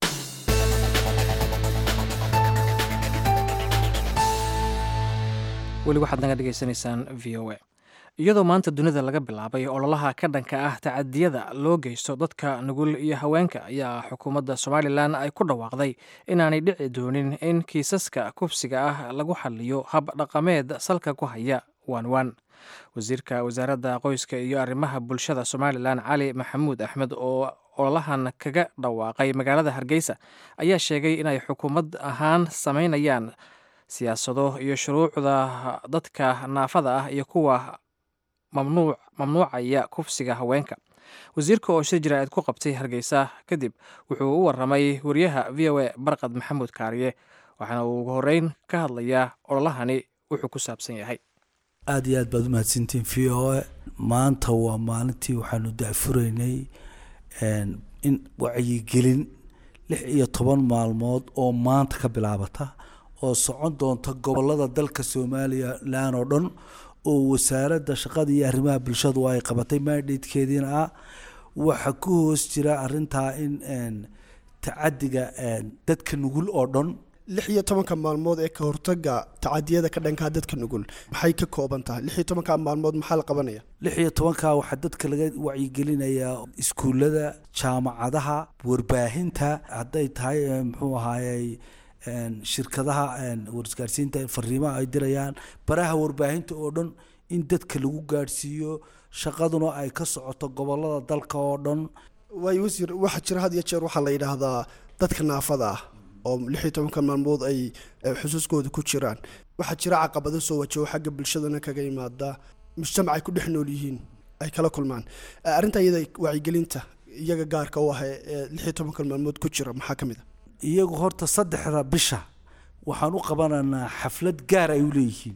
weli waxaad naga dhegaysanaysaan v o a iyadoo maanta dunida laga bilaabay ololaha ka dhanka ah tacadiyada loo geysto dadka nugul iyo haweenka ayaa xukuumadda somalilan ay ku dhawaaqday inaanay dhici doonin in kiisaska kufsiga ah lagu xaliyo hab dhaqameed salka ku haya waanwaan wasiirka wasaaradda qoyska iyo arrimaha bulshada somalilan cali maxamuud axmed oo ololahan kaga dhawaaqay magaalada hargeysa ayaa sheegay inay xukuumad ahaan samaynayaan siyaasado iyo shuruucda dadka naafada ah iyo kuwa mamnuuc mamnuucaya kufsiga haweenka wasiirka oo shir jaraa'id ku qabtay hargeysa kadib wuxuu u waramay wariyaha v o a barqad maxamuud kaariye waxaana uu ugu horeyn ka hadlayaa ololahani wuxuu ku saabsan yahay aad iyo aad baad u mahadsantiin v o a maanta waa maalintii waxaanu dacfuraynay een, in wacyigelin lix iyo toban maalmood oo maanta ka bilaabata oo socon doonta gobolada dalka somalilan oo dhan oo wasaaradda shaqada iyo arrimaha bulshadu ay qabatay mandatekeediina ah waxaa ku hoos jira arintaa in een, tacadiga een, dadka nugul oo dhan lix iyo tobanka maalmood ee ka hortaga tacadiyada ka dhankaa dadka nugul maxay ka kooban tahay lix iyo tobanka maalmood maxaa la qabanaya lix iyo tobanka waxaa dadka laga wacyigelinayaa iskuullada jaamacadaha warbaahinta hadday tahay eh, muxuu ahaayey een, shirkadaha een, warisgaarsiinta fariimaha ay dirayaan baraha warbaahinta oo dhan in dadka lagu gaadhsiiyo shaqaduna ay ka socoto gobolada dalka oo dhan waayo wasiir waxaa jira had iyo jeer waxaa la yidhaahdaa dadka naafada ah oo lix iyo tobanka maalmood ay eh, xusuuskooda ku jiraan waxaa jira caqabado soo wajaho xagga bulshadana kaga yimaada mujtamac ay ku dhex nool yihiin ay kala kulmaan Eh, arrinta iyada wacyigelinta iyaga gaarka u ah ee ee lix iyo tobanka maalmood ku jira maxaa ka mid a iyagu horta saddexda bisha waxaan u qabanaynaa xaflad gaar ay u leeyihiin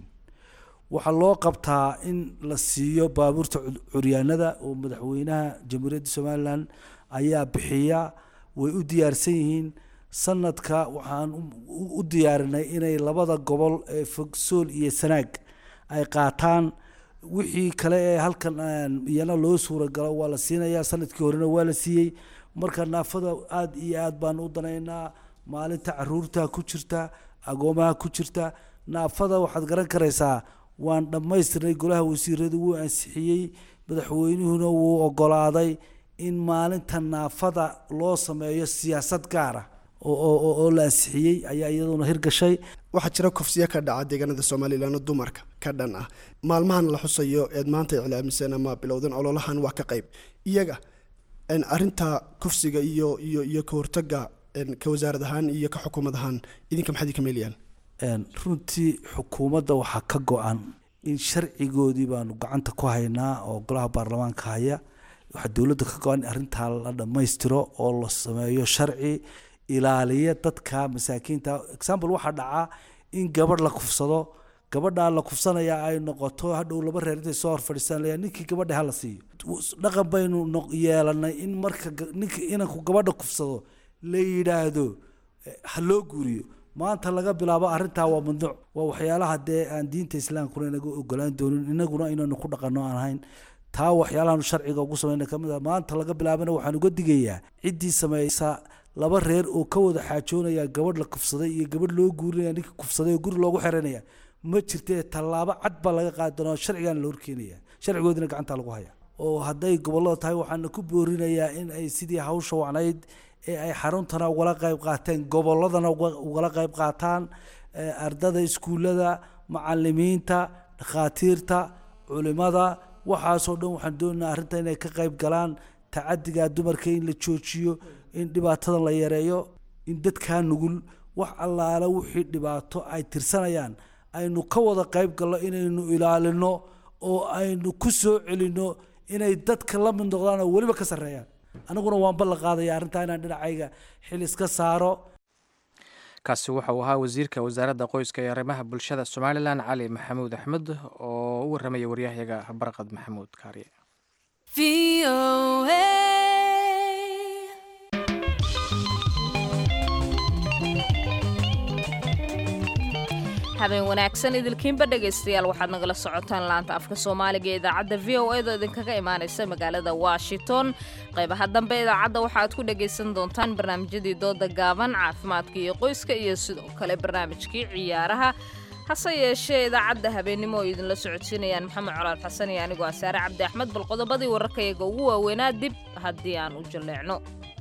waxaa loo qabtaa in la siiyo baabuurta cud- curyaanada oo madaxweynaha jamhuuriyadda somalilan ayaa bixiya way u diyaarsan yihiin sanadka waxaan u- u- u diyaarinay inay labada gobol ee fogsool iyo sanaag ay qaataan wixii kale ee halkan aan iyana loo suuragalo waa la siinayaa sanadkii horena waa la siiyey marka naafada aada iyo aad baan u danaynaa maalinta caruurta ku jirta agoomaha ku jirta naafada waxaad garan karaysaa waan dhammaystirnay golaha wasiiradu wuu ansixiyey madaxweynuhuna wuu ogolaaday in maalinta naafada loo sameeyo siyaasad gaara oo la ansixiyey ayaa iyaduna hirgashay waxaa jira kufsiyo ka dhaca deegaanada somalilan oo dumarka ka dhan ah maalmahan la xusayo eed maanta iclaamiseen ama bilowdeen ololahan waa ka qayb iyaga arinta kufsiga iyo iyo iyo ka hortaga ka wasaarad ahaan iyo ka xukuumad ahaan idinka maxaad idinka meelayaan runtii xukuumadda waxaa ka go-an in sharcigoodii baanu gacanta ku haynaa oo golaha baarlamaanka haya waxaa dowladda ka go-an in arrintaa la dhammaystiro oo la sameeyo sharci ilaaliya dadka masaakiinta example waxaa dhacaa in gabadh la kufsado gabadhaa la kufsanaya ay noqoto hadhow laba reer intay soo horfadhiistaan layaa ninkii gabadha hala siiyo dhaqan baynu yeelanay in marka ninka inanku gabadha kufsado la yidhaahdo ha loo guuriyo maanta laga bilaabo arrintaa waa mamnuuc waa waxyaalaha dee aan diinta islaamkuna inaga ogolaan doonin inaguna inaynu ku dhaqanno aan ahayn taa waxyaalahaanu sharciga ugu samayna kamid a maanta laga bilaabana waxaan uga digayaa ciddii samaysa laba reer oo ka wada xaajoonaya gabadh la kufsaday iyo gabadh loo guurinaya ninka kufsaday oo guri loogu xiranaya ma jirtee tallaabo cad baa laga qaadi doonaa sharcigaana la horkeenaya sharcigoodina gacanta lagu haya oo hadday gobollada tahay waxaana ku boorinayaa in ay sidii hawsha wacnayd ee ay xaruntana ugala qayb qaateen gobolladana ugala qayb qaataan ardada iskuullada macalimiinta dhakhaatiirta culimada waxaasoo dhan waxaan doonaynaa arrinta inay ka qayb galaan tacadiga dumarka in la joojiyo in dhibaatada la yareeyo in dadkaa nugul wax allaala wixii dhibaato ay tirsanayaan aynu ka wada qayb galno inaynu ilaalino oo aynu ku soo celinno inay dadka la mid noqdaan oo weliba ka sarreeyaan aniguna waan ballan qaadaya arrintaa inaan dhinacayga xil iska saaro kaasi wuxuu ahaa wasiirka wasaaradda qoyska ee arrimaha bulshada somalilan cali maxamuud axmed oo u warramaya waryahayaga barqad maxamuud kaariye habeen wanaagsan idilkiinba dhegaystayaal waxaad nagala socotaan laanta afka soomaaliga ee idaacadda v o edo idinkaga imaanaysa magaalada washington qaybaha dambe idaacadda waxaaad ku dhagaysan doontaan barnaamijyadii dooda gaaban caafimaadka iyo qoyska iyo sidoo kale barnaamijkii ciyaaraha hase yeeshee idaacadda habeennimo oo idinla socodsiinayaan maxamed colaad xasan iyo anigoo asaare cabdi axmed bal qodobadii wararkayaga ugu waaweynaa dib haddii aan u jalleecno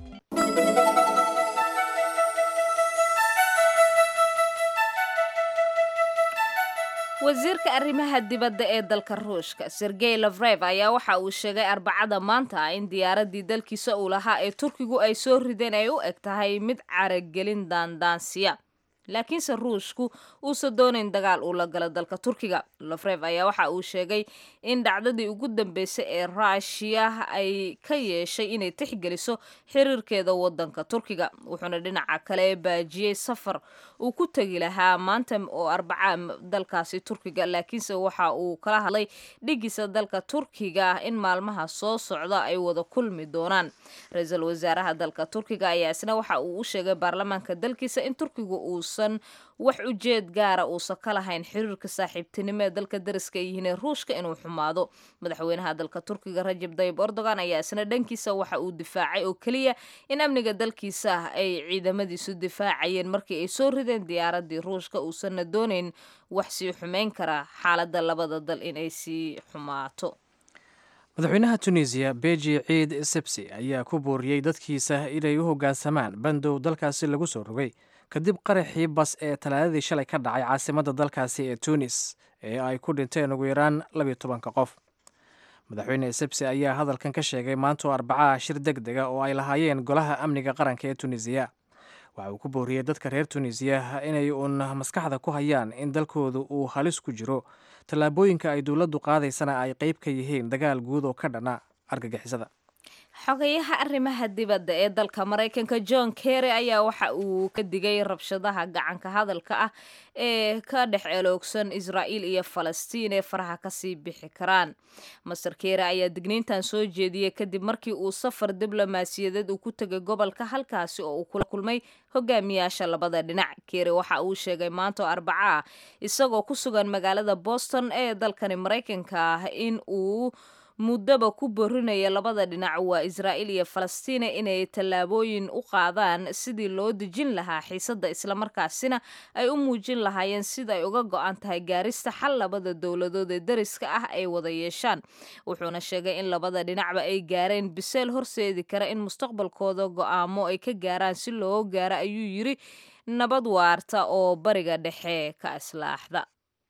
wasiirka arrimaha dibadda ee dalka ruushka sergey lafrev ayaa waxa uu sheegay arbacada maanta in diyaaraddii dalkiisa uu lahaa ee turkigu ay soo rideen ay u eg tahay mid caragelin daandaansiya laakiinse ruushku uusan doonayn dagaal uu la galo dalka turkiga lafrev ayaa waxa uu sheegay in dhacdadii ugu dambeysay ee ruushiya ay ka yeeshay inay tixgeliso xiriirkeeda wadanka turkiga wuxuuna dhinaca kale baajiyey safar uu ku tegi lahaa maanta oo arbaca dalkaasi turkiga laakiinse waxa uu kala hadlay dhigiisa dalka turkiga ah in maalmaha soo socda ay wada kulmi doonaan ra-iisul wasaaraha dalka turkiga ayaa isna waxa uu u sheegay baarlamaanka dalkiisa in turkiga uusan wax ujeed gaara uusan ka lahayn xiriirka saaxiibtinimo ee dalka dariska ay yihiin ee ruushka inuu xumaado madaxweynaha dalka turkiga rajab dayib erdogan ayaa isna dhankiisa waxa uu difaacay oo keliya in amniga dalkiisa ay ciidamadiisu difaacayeen markii ay soo rideen diyaaradii ruushka uusanna doonayn wax sii xumeyn kara xaaladda labada dal in ay sii xumaato madaxweynaha tunisiya beji ciid sebsi ayaa ku booriyey dadkiisa inay u hoggaansamaan bandow dalkaasi lagu soo rogay kadib qaraxii bas ee talaadadii shalay ka dhacay caasimadda dalkaasi ee tunis ee ay ku dhinteen ugu yaraan labiyo tobanka qof madaxweyne sebsi ayaa hadalkan ka sheegay maantoo arbacaha shir deg dega oo ay lahaayeen golaha amniga qaranka ee tunisiya waxa uu ku booriyey dadka reer tunisiya inay uun maskaxda ku hayaan in dalkooda uu halis ku jiro tallaabooyinka ay dowladdu qaadaysana ay qayb ka yihiin dagaal guud oo ka dhana argagixisada xogayaha arrimaha dibadda ee dalka maraykanka john kerry ayaa waxa uu ka digay rabshadaha gacanka hadalka ah ee ka dhex eloogsan israa'iil iyo falastiin ee faraha kasii bixi karaan master kerry ayaa digniintan soo jeediyey kadib markii uu safar diblomaasiyadeed uu ku tegay gobolka halkaasi oo uu kula kulmay hogaamiyaasha labada dhinac kerry waxa uu sheegay maanta arbaca ah isagoo ku sugan magaalada boston ee dalkani maraykanka ah in uu muddaba ku borinaya labada dhinac waa israa'iil iyo falastiina inay tallaabooyin u qaadaan sidii loo dejin lahaa xiisadda islamarkaasina ay u muujin lahaayeen sida ay uga go-an tahay gaarista xal labada dowladood ee dariska ah ay wada yeeshaan wuxuuna sheegay in labada dhinacba ay gaareen biseel horseedi kara in mustaqbalkooda go-aamo ay ka gaaraan si loo gaaro ayuu yiri nabad waarta oo bariga dhexe ka islaaxda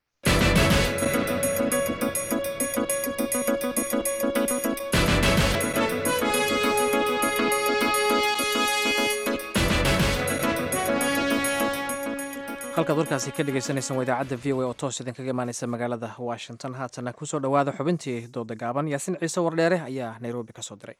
halkaad warkaasi ka dhegeysaneysaan waa idaacadda v o a oo toos idinkaga imaaneysa magaalada washington haatana kusoo dhowaada xubintii dooda gaaban yaasin ciise wardheere ayaa nairobi ka soo diray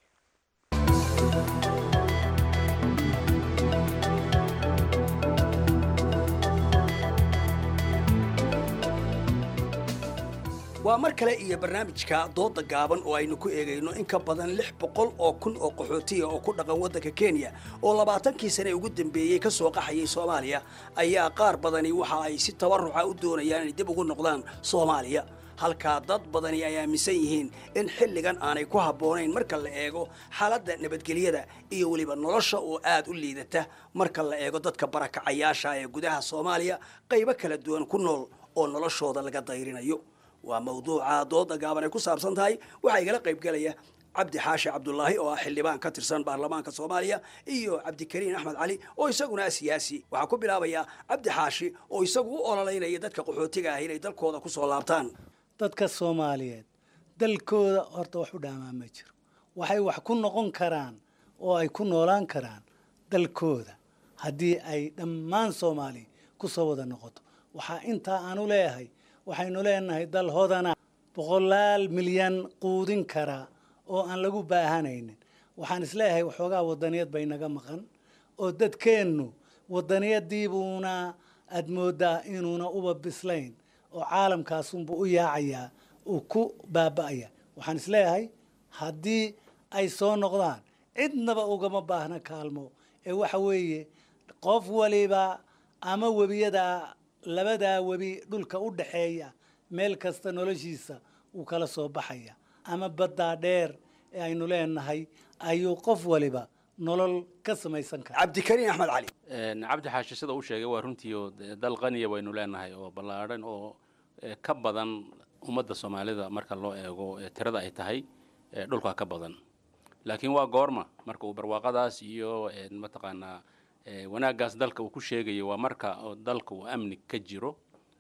waa mar kale iyo barnaamijka dooda gaaban oo aynu ku eegayno in ka badan lix boqol oo kun oo qaxootiya oo ku dhaqan waddanka kenya oo labaatankii sane ugu dambeeyey ka soo qaxayay soomaaliya ayaa qaar badani waxa ay si tabaruca u doonayaan inay dib ugu noqdaan soomaaliya halkaa dad badani ay aaminsan yihiin in xilligan aanay ku habboonayn marka la eego xaaladda nabadgelyada iyo weliba nolosha oo aad u liidata marka la eego dadka barakacayaasha ee gudaha soomaaliya qaybo kala duwan ku nool oo noloshooda laga dayrinayo waa mawduuca dooda gaaban ay ku saabsan tahay waxaa igala qaybgelaya cabdi xaashi cabdulaahi oo ah xildhibaan ka tirsan baarlamaanka soomaaliya iyo cabdikariin axmed cali oo isaguna ah siyaasi waxaa ku bilaabayaa cabdi xaashi oo isagu u ololeynaya dadka qaxootiga ah inay dalkooda ku soo laabtaan dadka soomaaliyeed dalkooda horta wax u dhaamaa ma jiro waxay wax ku noqon karaan oo ay ku noolaan karaan dalkooda haddii ay dhammaan soomaaliya ku soo wada noqoto waxaa intaa aanu leeyahay waxaynu leenahay dal hodana boqolaal milyan quudin kara oo aan lagu baahanaynin waxaan isleeyahay waxoogaa wadaniyad bay naga maqan oo dadkeennu wadaniyadiibuuna aad mooddaa inuuna uba bislayn oo caalamkaasunbuu u yaacayaa uu ku baaba'aya waxaan isleeyahay haddii ay soo noqdaan cidnaba ugama baahna kaalmo ee waxa weeye qof waliba ama webiyada labadaa webi dhulka u dhaxeeya meel kasta noloshiisa wuu kala soo baxaya ama baddaa dheer ee aynu leenahay ayuu qof waliba nolol ka samaysan kara cabdikariin axmed cali cabdi xaashi sida uu sheegay waa runtii oo dal qaniya waynu leenahay oo ballaadhan oo ka badan ummadda soomaalida marka loo eego tirada ay tahay dhulka ka badan laakiin waa goorma marka uu barwaaqadaas iyo mataqaanaa wanaaggaas dalka uu ku sheegayo waa marka dalka uu amni ka jiro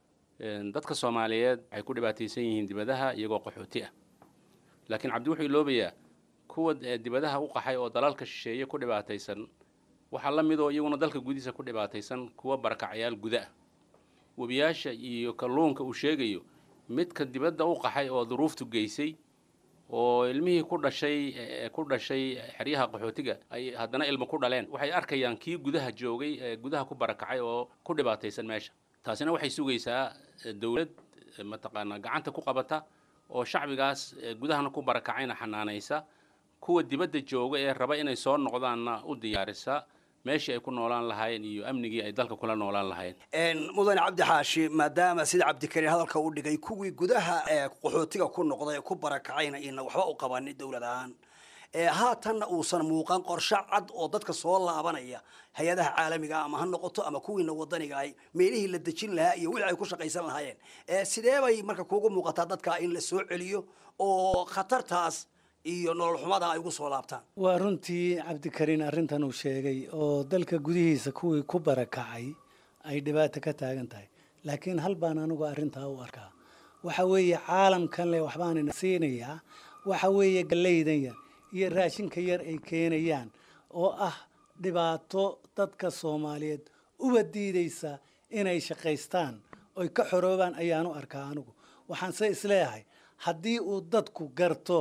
dadka soomaaliyeed waxay ku dhibaataysan yihiin dibadaha iyagoo qaxooti ah laakiin cabdi wuxuu iloobayaa kuwa dibadaha u qaxay oo dalalka shisheeye ku dhibaataysan waxaa la midoo iyaguna dalka gudihiisa ku dhibaataysan kuwa barakacyaal guda ah webiyaasha iyo kalluunka uu sheegayo midka dibadda u qaxay oo duruuftu geysay oo ilmihii ku dhashay ku dhashay xeryaha qaxootiga ay haddana ilmo ku dhaleen waxay arkayaan kii gudaha joogay ee gudaha ku barakacay oo ku dhibaataysan meesha taasina waxay sugaysaa dowlad mataqaanaa gacanta ku qabata oo shacbigaas gudahana ku barakacayna xanaanaysa kuwa dibadda jooga ee raba inay soo noqdaanna u diyaarisa meeshii ay ku noolaan lahaayeen iyo amnigii ay dalka kula noolaan lahaayeen mudane cabdi xaashi maadaama sida cabdikariin hadalka u dhigay kuwii gudaha ee qaxootiga ku noqday ee ku barakacayna ina waxba u qabanin dowlad ahaan haatanna uusan muuqan qorshe cad oo dadka soo laabanaya hay-adaha caalamiga ama ha noqoto ama kuwiina wadaniga ay meelihii la dejin lahaa iyo wixii ay ku shaqaysan lahaayeen sidee bay marka kuugu muuqataa dadka in la soo celiyo oo khatartaas iyo nolol xumada ay ugu soo laabtaan waa runtii cabdikariin arrintan uu sheegay oo dalka gudihiisa kuwii ku barakacay ay dhibaato ka taagan tahay laakiin hal baan anigu arrintaa u arkaa waxa weeye caalamkan le waxbaanina siinayaa waxa weeye gallaydan yar iyo raashinka yar ay keenayaan oo ah dhibaato dadka soomaaliyeed uba diidaysa inay shaqaystaan oy ka xoroobaan ayaanu arkaa anigu waxaanse isleeyahay haddii uu dadku garto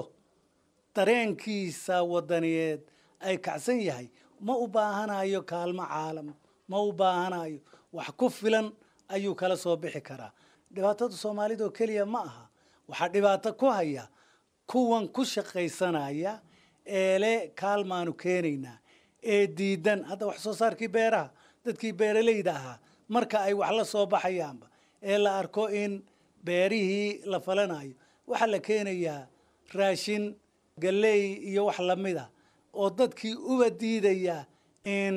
dareenkiisa wadaniyeed ay kacsan yahay ma u baahanayo kaalmo caalam ma u baahanayo wax ku filan ayuu kala soo bixi karaa dhibaatada soomaalida oo keliya ma aha waxaa dhibaato ku haya kuwan ku shaqaysanaya eele kaalmaanu keenaynaa ee diidan hadda wax soo saarkii beeraha dadkii beeralayda ahaa marka ay wax la soo baxayaanba ee la arko in beerihii la falanayo waxaa la keenayaa raashin galley iyo wax lamid a oo dadkii uba diidaya in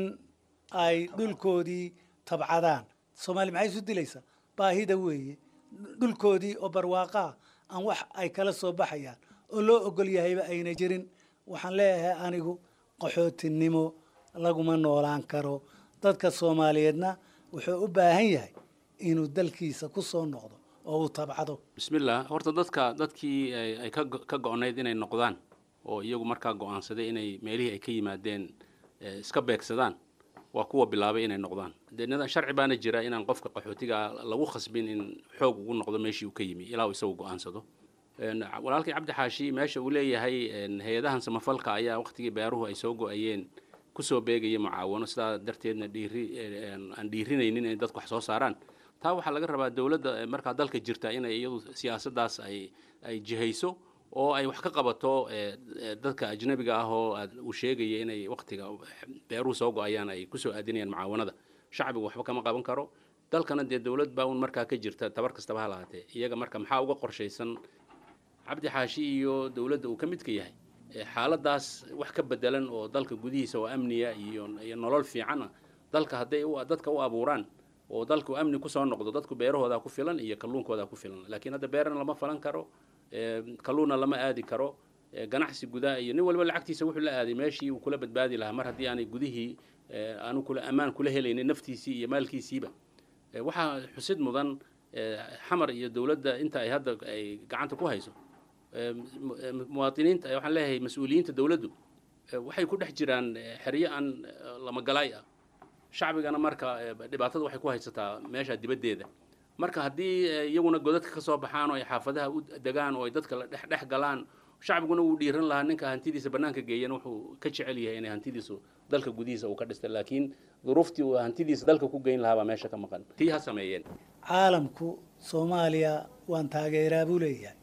ay dhulkoodii tabcadaan soomaali maxay isu dilaysaa baahida weeye dhulkoodii oo barwaaqaa aan wax ay kala soo baxayaan oo loo ogol yahayba ayna jirin waxaan leeyahay anigu qaxootinimo laguma noolaan karo dadka soomaaliyeedna wuxuu u baahan yahay inuu dalkiisa ku soo noqdo oo uu tabcado bismillah horta dadka dadkii ay- ay ka go- ka go-nayd inay noqdaan oo iyagu markaa go-aansaday inay meelihii ay ka yimaadeen eh, iska beegsadaan waa kuwa bilaabay inay noqdaan dee nidaam sharci baana jira inaan qofka qaxootiga lagu khasbin in xoog ugu noqdo meeshii uu ka yimi ilaa uu isagu go-aansado Een, walaalkay cabdi xaashi meesha uu leeyahay een, hay-adahan samafalka ayaa waqtigii beeruhu ay soo go-ayeen kusoo beegaya mucaawano sidaa darteedna dhiiri een, aan dhiirinaynin inay dadku wax soo saaraan taa waxaa laga rabaa dowladda eh, markaa dalka jirta inay iyadu siyaasaddaas ay ay jihayso oo ay wax ka qabato eh, eh, dadka ajnabiga ah oo aad uu sheegaya inay waqtiga beeruhu soo go-ayaan ay kusoo aadinayaan mucaawanada shacbigu waxba kama qaban karo dalkana dee dowlad baa un markaa ka jirta tabar kastaba ha lahaatee iyaga marka maxaa uga qorshaysan cabdi xaashi iyo dowladda uu ka midka yahay ee xaaladaas wax ka bedelan oo dalka gudihiisa oo amniya iyo iyo nolol fiicana dalka hadday u- dadka u abuuraan oo dalku amni kusoo noqdo dadku beerahooda ku filan iyo kalluunkooda ku filan laakiin hadda beerana lama falan karo ee, kalluunna lama aadi karo ee, ganacsi gudaa iyo nin walba lacagtiisa wuxuu la aaday meeshii uu kula badbaadi lahaa mar haddii aanay gudihii ee, aanu kula ammaan kula helaynin naftiisii iyo maalkiisiiba Ee, waxaa xusid mudan ee, xamar iyo dowladda inta ay hadda ay gacanta ku hayso ee, mu- ee, muwaadiniinta ee, waxaan leeyahay mas-uuliyiinta dowladdu ee, waxay ku dhex jiraan ee, xeryo aan ee, lamagalaay ah shacbigana marka ee, dhibaatada waxay ku haysataa meesha dibaddeeda marka haddii ee, iyaguna godadka ka soo baxaan oo ay xaafadaha u degaan oo ay dadka la dhex dhex galaan shacbiguna wuu dhiiran lahaa ninka hantidiisa bannaanka geeyana wuxuu ka jecel yahay inay hantidiisu dalka gudihiisa uu ka dhistay laakiin duruuftii uu hantidiisa dalka ku geyn lahaa baa meesha ka maqan tii ha sameeyeen caalamku soomaaliya waan taageeraa buu leeyahay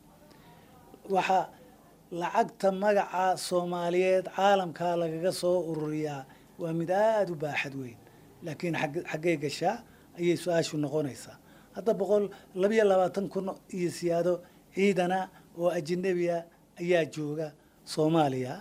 waxa lacagta magaca soomaaliyeed caalamkaa lagaga soo ururiyaa waa mid aada u baaxad weyn laakiin xag- xaggee gashaa ayay su-aashu noqonaysaa hadda boqol labiyo labaatan kun iyo siyaado ciidana oo ajnabiya ayaa jooga soomaaliya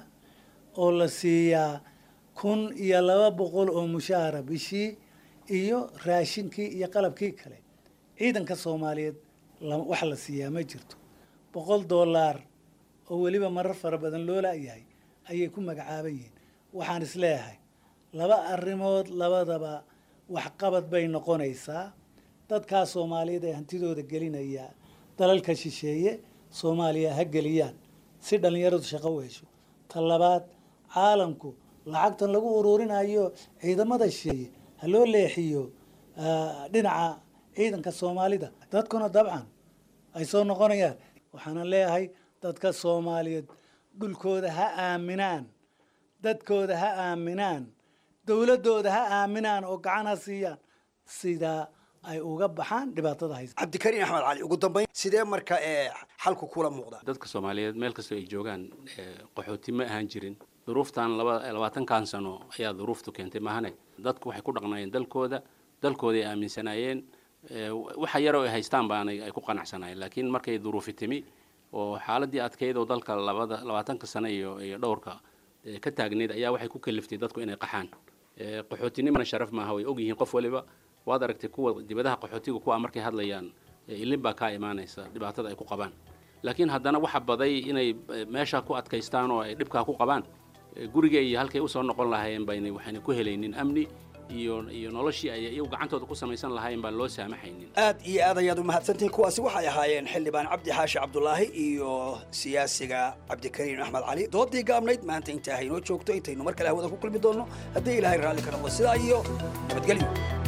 oo la siiyaa kun iyo laba boqol oo mushaara bishii iyo raashinkii iyo qalabkii kale ciidanka soomaaliyeed la- wax la siiyaa ma jirto boqol doolaar oo weliba marar fara badan loo laayahay ayay ku magacaaban yihiin waxaan isleeyahay laba arrimood labadaba waxqabad bay noqonaysaa dadkaa soomaaliyeed ee hantidooda gelinaya dalalka shisheeye soomaaliya ha geliyaan si dhallinyaradu shaqo u hesho ta labaad caalamku lacagtan lagu ururinayo ciidamada shisheeye ha loo leexiyo ah, dhinaca ciidanka soomaalida dadkuna dabcan ay soo noqonayaan waxaana leeyahay dadka soomaaliyeed dhulkooda ha aaminaan dadkooda ha aaminaan dowladooda ha aaminaan oo gacan ha siiyaan sidaa ay uga baxaan dhibaatada haysa cabdikariin axmed cali ugu dambayn sidee marka ee xalku kula muuqda dadka soomaaliyeed meel kastoo ay joogaan ee, qaxooti ma ahaan jirin duruuftan laba labaatankan sano ayaa duruuftu keentay mahane dadku waxay ku dhaqnaayeen dalkooda dalkooday aaminsanaayeen ee, waxa yaroo ay haystaan baanay ay ku qanacsanaayeen laakiin markay duruufi timi oo xaaladii adkeyd oo dalka labada labaatanka sano iyo iyo dhowrka ee, ka taagneyd ayaa waxay ku kaliftay dadku inay qaxaan Ee, qaxootinimana sharaf maaha way ogyihiin qof waliba waad aragtay kuwa dibadaha qaxootiga kuwa markay hadlayaan ee, ilin baa kaa imaanaysa dhibaatada ay ku qabaan laakiin haddana waxa baday inay eh, meesha ku adkaystaan oo ay dhibkaa ku qabaan Eh, guriga iyo halkay usoo noqon lahaayeen bayna waxayna ku helaynin amni iyo iyo noloshii ay iyagu gacantooda ku samaysan lahaayeen baan loo saamaxaynin aad iyo aad ayaad u mahadsantihiin kuwaasi waxay ahaayeen xildhibaan cabdi xaashi cabdulaahi iyo siyaasiga cabdikariin axmed cali doodii gaabnayd maanta intaa haynoo joogto intaynu mar kale hawada ku kulmi doonno haddii ilaahay raalli ka noqdo sidaa iyo nabadgelyo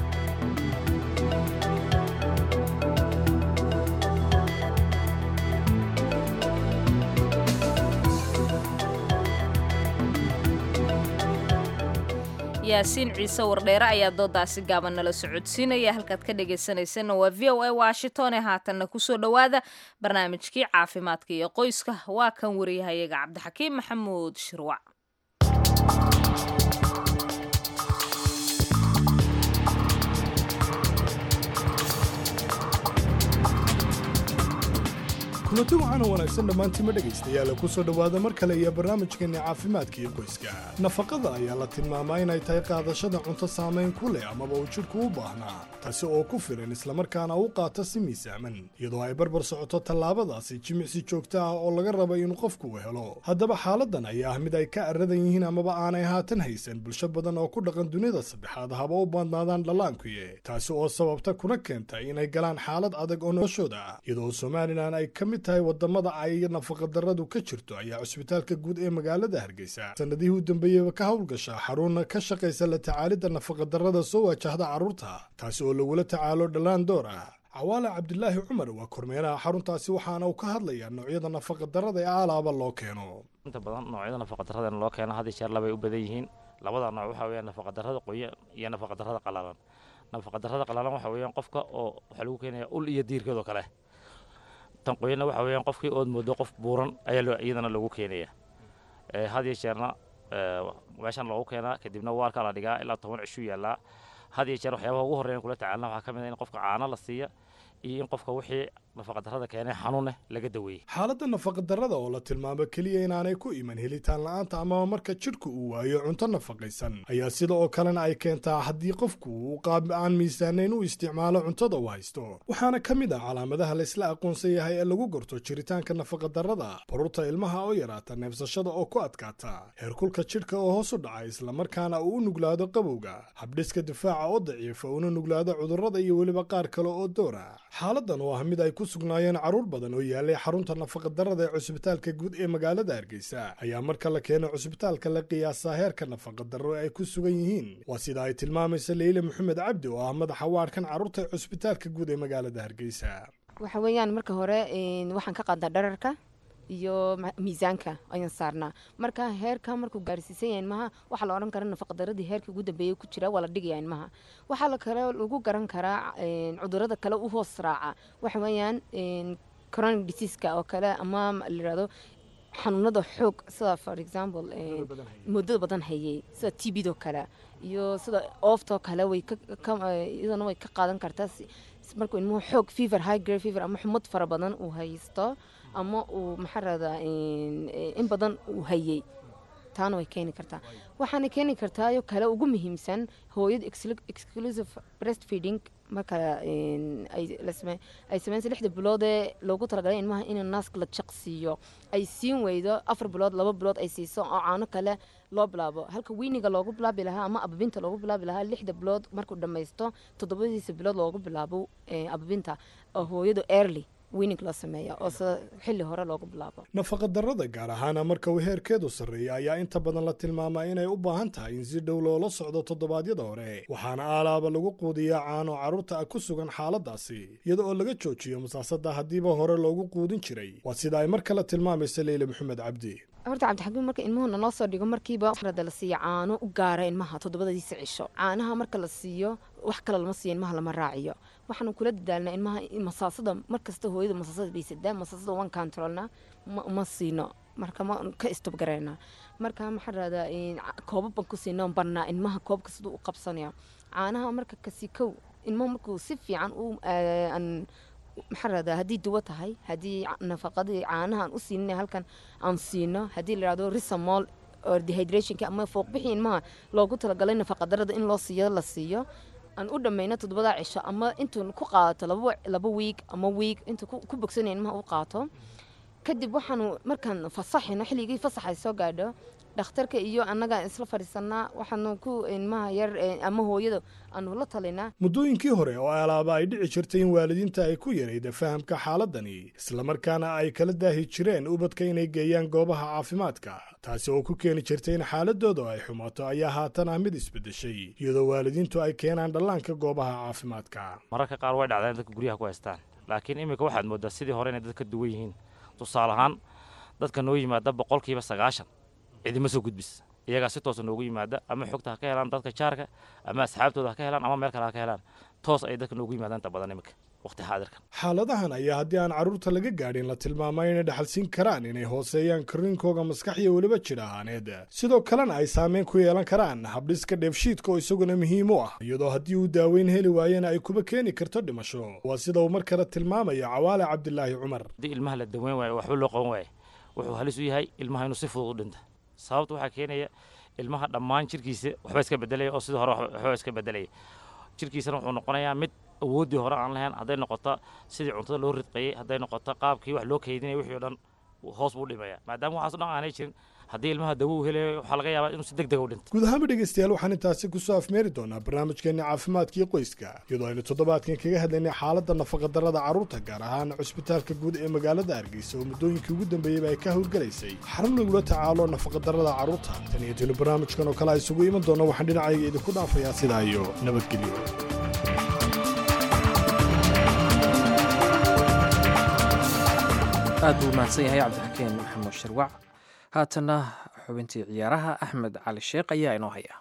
yaasiin ciise wardheere ayaa doodaasi gaaban nala socodsiinaya halkaad ka dhegaysanaysanna waa v o a washington ee haatanna kusoo dhowaada barnaamijkii caafimaadka iyo qoyska waa kan wariyahayaga cabdixakiim maxamuud shirwac kulanti waxaana wanaagsan dhammaantiima dhegaystayaal ku soo dhowaada mar kale iyo barnaamijkeenni caafimaadka iyo qoyska nafaqada ayaa la tilmaamaa inay tahay qaadashada cunto saamayn ku leh amaba uu jidhku u baahnaa taasi oo ku filan islamarkaana u qaata si miisaaman iyadoo ay barbar socoto tallaabadaasi jimicsi joogto ah oo laga raba inuu qofku u helo haddaba xaaladan ayaa ah mid ay ka aradan yihiin amaba aanay haatan haysan bulsho badan oo ku dhaqan dunida saddexaad haba u badnaadaan dhallaankuye taasi oo sababta kuna keenta inay galaan xaalad adag oo noloshooda iyadoo somalilan ay ka mid tahay wadamada ay nafaqadarradu ka jirto ayaa cusbitaalka guud ee magaalada hargeysa sanadihii u dambeeyeyba ka howlgasha xaruna ka shaqaysa la tacaalidda nafaqadarrada soo wajahda carruurta taasi oo lagula tacaalo dhallaan door ah cawaale cabdilaahi cumar waa kormeeraha xaruntaasi waxaana uu ka hadlayaa noocyada nafaqadarrada ee alaaba loo keeno inta badan noocyada nafaqadarrada loo keeno had iyo jeer labay u badan yihiin labada nooc waxaa weeyaan nafaqadarrada qoyan iyo nafaqadarrada qalalan nafaqadarrada qalalan waxaa weeyaan qofka oo waxaa lagu keenayaa ul iyo diirkeedoo kale tan qoyanna waxaa weeyaan qofkii ood moodo qof buuran ayaa iyadana lagu keenaya had iyo jeerna meeshan loogu keenaa kadibna waarkaa la dhigaa ilaa toban cishuu yaallaa had iyo jeer waxyaabaha ugu horreyn kula tacaalna waxaa ka mid a in qofka caano la siiya iyo in qofka wixii nafaqadarrada keenay xanuuneh laga daweeyey xaaladda nafaqadarrada oo la tilmaamo keliya inaanay ku iman helitaan la'aanta amaba marka jidhku uu waayo cunto nafaqaysan ayaa sida oo kalena ay keentaa haddii qofku uu qaab aan miisaanayn u isticmaalo cuntada uu haysto waxaana ka mid ah calaamadaha laysla aqoonsan yahay ee lagu gorto jiritaanka nafaqadarrada baruurta ilmaha oo yaraata neefsashada oo ku adkaata heerkulka jidhka oo hoos u dhaca islamarkaana uu u nuglaado qabowga habdhiska difaaca oo daciifa una nuglaado cudurrada iyo weliba qaar kale oo doora xaaladan oo ah mid ay ku sugnaayeen carruur badan oo yaalay xarunta nafaqadarrada ee cusbitaalka guud ee magaalada hargeysa ayaa marka la keeno cusbitaalka la qiyaasaa heerka nafaqadarro ay ku sugan yihiin waa sida ay tilmaamaysa leyle maxamed cabdi oo ah madaxa waadhkan carruurta ee cusbitaalka guud ee magaalada hargeysa waxa weeyaan marka hore waxaan ka qaadaa dhararka iyo miisaanka ayaan saarnaa marka heerka markuu gaarsiisan yahay ilmaha waxaa la odhan karaa nafaqadaradii heerka ugu dambeeyay ku jira waa la dhigaya ilmaha waxaa la kale lagu garan karaa cudurada kale u hoos raaca waxa weeyaan chronic diseaska oo kale ama la yirahdo xanuunada xoog sida for example muddada badan hayay sida t b do kale iyo sida ooftoo kale way iyadana way ka qaadan kartaa markuu ilmuhu xoog fever high grade fever ama xumad fara badan uu haysto ama uu maxaa radaa in badan uu hayay taana way keeni kartaa waxaana keeni kartaayo kale ugu muhiimsan hooyada exclusive breast feeding marka ay sameynsa lixda bilood ee loogu talagalay ilmaha in naaska la jaq siiyo ay siin weydo afar bilood laba bilood ay siiso oo caano kale loo bilaabo halka wiiniga loogu bilaabi lahaa ama ababinta loogu bilaabi lahaa lixda bilood markuu dhammaysto toddobadiisa bilood loogu bilaabo ababinta oo hooyadu early wiinig loo sameeya oo sida xilli hore loogu bilaabo nafaqadarrada gaar ahaana marka uu heerkeedu sarreeya ayaa inta badan la tilmaamaa inay u baahan tahay in si dhow loola socdo toddobaadyada hore waxaana aalaaba lagu quudiyaa caano carruurta ah ku sugan xaaladaasi iyada oo laga joojiyo masaasada haddiiba hore loogu quudin jiray waa sida ay mar kale tilmaamaysa leyle maxamed cabdi horta cabdixakiim marka ilmuhuna loo soo dhigo markiiba rada la siiya caano u gaara ilmaha toddobadadiisa cisho caanaha marka la siiyo wax kale lama siiyo ilmaha lama raaciyo waxaanu kula dadaalnaa ilmaha masaasada markasta hooyada masaasada bay sadaa masaasada waan controlna ma siino marka ma ka istobgarayna marka maxaa rahdaa koobab baan ku siina barnaa ilmaha koobka siduu u qabsanaya caanaha marka kasi kow ilmaha markuu si fiican u maxaa rahdaa haddii duwo tahay haddii nafaqadii caanaha aan u siinina halkan aan siino haddii la yidhahdo risamol oo dehydrationka ama fooqbixii ilmaha loogu talagalay nafaqadarada in loo siiyo la siiyo aan u dhammayno toddobada cisho ama intuu ku qaadato laba wiig ama wiig intuu ku bogsanaya ilmaha u qaato kadib waxaanu markaan fasaxino xilligii fasaxay soo gaadho dhakhtarka iyo annaga isla fadhiisanaa waxaanu ku ilmaha yar ama hooyada aanu la talinaa muddooyinkii hore oo alaaba ay dhici jirtay in waalidiinta ay ku yarayda fahamka xaaladani islamarkaana ay kala daahi jireen ubadka inay geeyaan goobaha caafimaadka taasi oo ku keeni jirtay in xaaladooda ay xumaato ayaa haatan ah mid isbeddeshay iyadoo waalidiintu ay keenaan dhallaanka goobaha caafimaadka mararka qaar way dhacdaan dadka guryaha ku haystaan laakiin iminka waxaad mooddaa sidii hore inay dad ka duwan yihiin tusaale ahaan dadka noo yimaada boqolkiiba sagaashan cidima soo gudbis iyagaa si toosa noogu yimaada ama xogta ha ka helaan dadka jaarka ama asxaabtooda ha ka helaan ama meel kale ha ka helaan toos ay dadka noogu yimaadaan inta badan iminka waqti xaadirkan xaaladahan ayaa haddii aan carruurta laga gaadhin la tilmaamay inay dhaxalsiin karaan inay hooseeyaan korriinkooga maskax iyo weliba jir ahaaneed sidoo kalena ay saameyn ku yeelan karaan habdhiska dheefshiidka oo isaguna muhiim u ah iyadoo haddii uu daaweyn heli waayena ay kuba keeni karto dhimasho waa sida uu mar kale tilmaamaya cawaale cabdilaahi cumar haddii ilmaha la daweyn waayo waxba loo qaban waayo wuxuu halis u yahay ilmaha inuu si fudud u dhinta sababta waxaa keenaya ilmaha dhammaan jirkiisa waxba iska bedelaya oo sidii hore waxba iska bedelaya jirkiisana wuxuu noqonayaa mid awooddii hore aan lahayn hadday noqoto sidii cuntada loo ridqayey hadday noqoto qaabkii wax loo kaydinaya wixii o dhan hoos buu dhimaya maadaama waxaas o dhan aanay jirin haddii ilmaha dawo uu helayo waxaa laga yaabaa inuu si deg deg u dhinto guud ahaanba dhegeystayaal waxaan intaasi kusoo afmeeri doonaa barnaamijkeenna caafimaadkii qoyska iyadoo aynu toddobaadkan kaga hadlaynay xaaladda nafaqadarrada carruurta gaar ahaan cusbitaalka guud ee magaalada hargeysa oo muddooyinkii ugu dambeeyeyba ay ka howlgelaysay xarun lagula tacaalo nafaqadarrada carruurta tan iyo tinu barnaamijkan oo kale a isugu iman doona waxaan dhinacayga idinku dhaafayaa sidaa iyo nabadgelyo aad buu mahadsan yahay cabdixakiin maxamuud shirwac haatanna xubintii ciyaaraha axmed cali sheekh ayaa inoo haya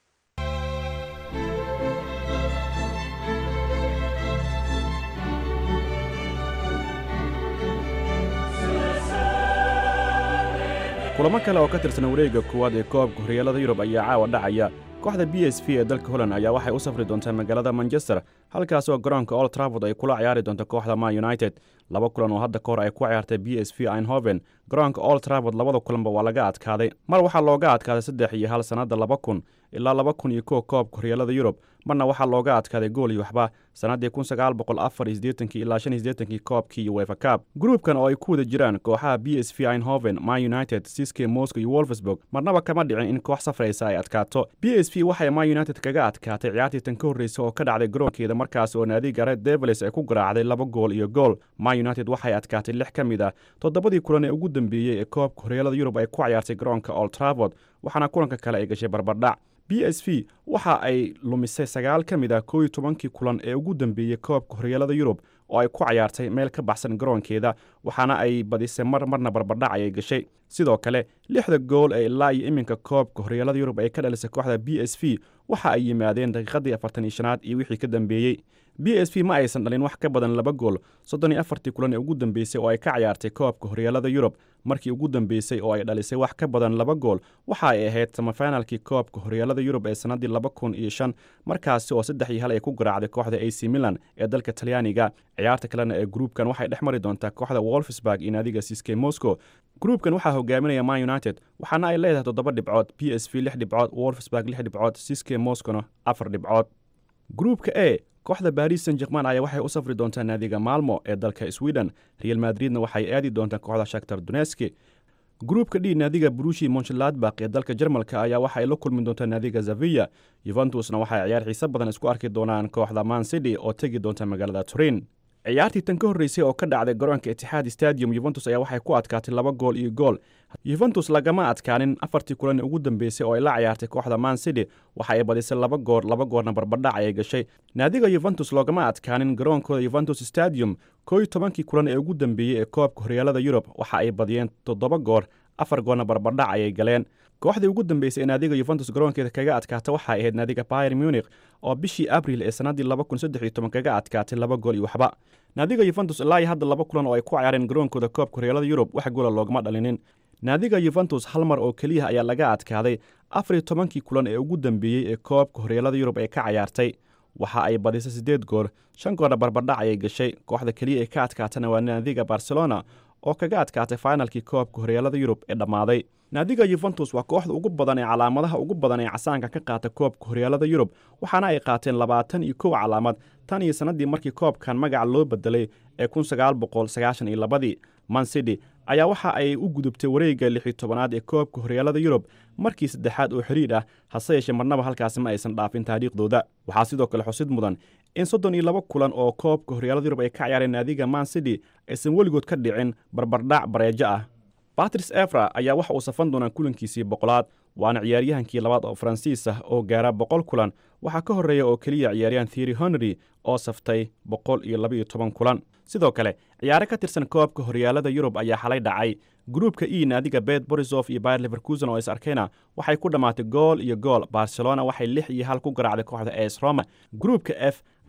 kulamo kale oo ka tirsan wareegga koowaad ee koobka horyaalada yurub ayaa caawa dhacaya kooxda b s v ee dalka holland ayaa waxay u safri doontaa magaalada manchester halkaas oo garoonka old traford ay kula ciyaari doonto kooxda man united laba kulan oo hadda ka hor ay ku ciyaartay b s v einhoven garoonka old traford labada kulanba waa laga adkaaday mar waxaa looga adkaaday saddex iyo hal sannadda laba kun ilaa laba kun iyo kow koobka horyaalada yurub marna waxaa looga adkaaday gool iyo waxba sannaddii kun sagaal boqol afar iyo siddeetankii ilaa shan iyo siddeetankii koobkii iyo wefa kaab gruubkan oo ay ku wada jiraan kooxaha b s v einhoven man united siske moscow iyo wolfsburg marnaba kama dhicin in koox safraysa ay adkaato b s v waxay man united kaga adkaatay ciyaartii tan ka horreysay oo ka dhacday garoonkeeda markaas oo naadiga red devils ay ku garaacday laba gool iyo gool man united waxay adkaatay lix ka mid ah toddobadii kulan ee ugu dambeeyey ee koobka horyaalada yurub ay ku ciyaartay garoonka old traford waxaana kulanka kale ay gashay barbardhac b s v waxa ay lumisay sagaal ka mid ah koow iyo tobankii kulan ee ugu dambeeyey koobka horyaalada yurub oo ay ku cayaartay meel ka baxsan garoonkeeda waxaana ay badisay mar marna barbardhac ayay gashay sidoo kale lixda gool ee ilaa iyo iminka koobka horyaalada yurub ay ka dhalisay kooxda b s v waxa ay yimaadeen daqiiqadii afartan iyo shanaad iyo wixii ka dambeeyey b s v ma aysan dhalin wax ka badan laba gool soddon iyo afartii kulan ee ugu dambeysay oo ay ka ciyaartay koobka horyaalada yurub markii ugu dambeysay oo ay dhalisay wax ka badan laba gool waxa ay ahayd samafinalkii koobka horyaalada yurub ee sannaddii laba kun iyo shan markaasi oo saddex iyo hal ay ku garaacday kooxda a c milan ee dalka talyaaniga ciyaarta kalena ee gruubkan waxay dhex mari doontaa kooxda wolfsburg iyo naadiga siske moscow gruubkan waxaa hogaaminaya man united waxaana ay leedahay toddoba dhibcood b s v lix dhibcood wolfsburg lix dhibcood siske moscowna afar dhibcood gruubka e kooxda baris san jerman ayaa waxay u safri doontaa naadiga maalmo ee dalka sweden real madridna waxay aadi doontaa kooxda shaktar doneski gruubka d naadiga brushi monchladbak ee dalka jarmalka ayaa waxa ay la kulmi doontaa naadiga zaviya yuventusna waxay ciyaar xiise badan isku arki doonaan kooxda man city oo tegi doonta magaalada turin ciyaartii tan ka horreysay oo ka dhacday garoonka itixaad stadium yuventus ayaa waxay ku adkaatay laba gool iyo gool yuventus lagama adkaanin afartii kulan ugu dambeysay oo ay la ciyaartay kooxda man city waxa ay badisay laba goor laba goorna barbadhac ayay gashay naadiga yuventus loogama adkaanin garoonkooda yuventus stadium koo iyo tobankii kulan ee ugu dambeeyey ee koobka horyaalada yurub waxa ay badiyeen toddoba goor afar goorna barbadhac ayay galeen kooxdii ugu dambeysay ee naadiga yuventus garoonkeeda kaga adkaata waxay ahayd naadiga bayer munich oo bishii abril ee sannaddii laba kun saddex iyo toban kaga adkaatay laba gool iyo waxba naadiga yuventus ilaa iyo hadda laba kulan oo ay ku cayaareen garoonkooda koobka horyaalada yurub wax goola loogama dhalinin naadiga yuventus hal mar oo keliya ayaa laga adkaaday afar iyo tobankii kulan ee ugu dambeeyey ee koobka horyaalada yurub ee ka cayaartay waxa ay badisay siddeed goor shan goorna barbardhac ayay gashay kooxda keliya ee ka adkaatana waa naadiga barcelona oo kaga adkaatay fainalkii koobka horyaalada yurub ee dhammaaday naadiga yuventus waa kooxda ugu badan ee calaamadaha ugu badan ee casaanka ka qaata koobka horyaalada yurub waxaana ay qaateen labaatan iyo kow calaamad tan iyo sannaddii markii koobkan magaca loo bedelay ee kun sagaal boqol sagaashan iyo labadii mancity ayaa waxa ay u gudubtay wareegga lix iyo tobanaad ee koobka horyaalada yurub markii saddexaad oo xidhiidh ah hase yeeshee marnaba halkaasi ma aysan dhaafin taariikhdooda waxaa sidoo kale xusid mudan in soddon iyo laba kulan oo koobka horyaalada yurub ay ka ciyaareen naadiga mancity aysan weligood ka dhicin barbardhac bareejo ah batris efra ayaa waxa uu safan doonaa kulankiisii boqolaad waana ciyaaryahankii labaad oo faransiis ah oo gaara boqol kulan waxaa ka horreeya oo keliya ciyaaryahan thiery honry oo saftay boqol iyo labaiyo toban kulan sidoo kale ciyaare ka tirsan koobka horyaalada yurub ayaa xalay dhacay gruubka e naadiga bet borisof iyo bayer leverkusen oo is arkayna waxay ku dhammaatay gool iyo gool barcelona waxay lix iyo hal ku garaacday kooxda es roma gruubka f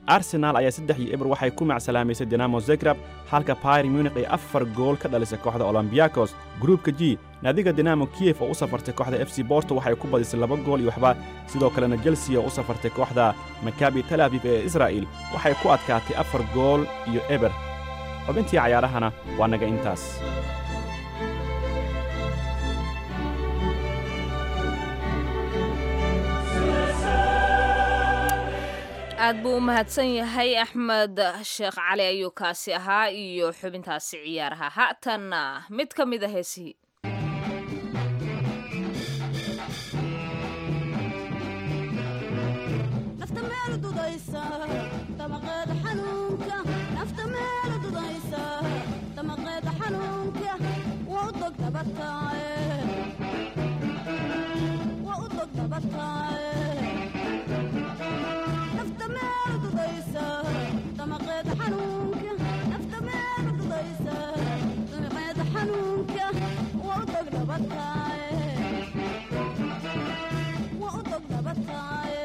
arsenaal ayaa saddex iyo eber waxay ku macsalaamaysay dinamo zegrab halka bayr munich ay afar gool ka dhalisay kooxda olombiyakos gruubka g naadiga dinamo kiyef oo u safartay kooxda f c borto waxay ku badisay laba gool iyo waxba sidoo kalena chelsea oo u safartay kooxda makabi tel aviv ee israa'il waxay ku adkaatay afar gool iyo eber xubintii cayaarahana waa naga intaas aad buu u mahadsan yahay axmed sheekh cali ayuu kaasi ahaa iyo xubintaasi ciyaaraha haatanna mid ka mid a heesihii nafta meel dudaysa damaqeeda xanuunka nafta meel dudaysa damaqeeda xanuunka waa u dog dabataaye waa u dog dabataaye nafta meel dudaysa damaqeeda xanuunka nafta meel dudaysa damaqeeda xanuunka waa u dog dabataaye waa u dog dabataaye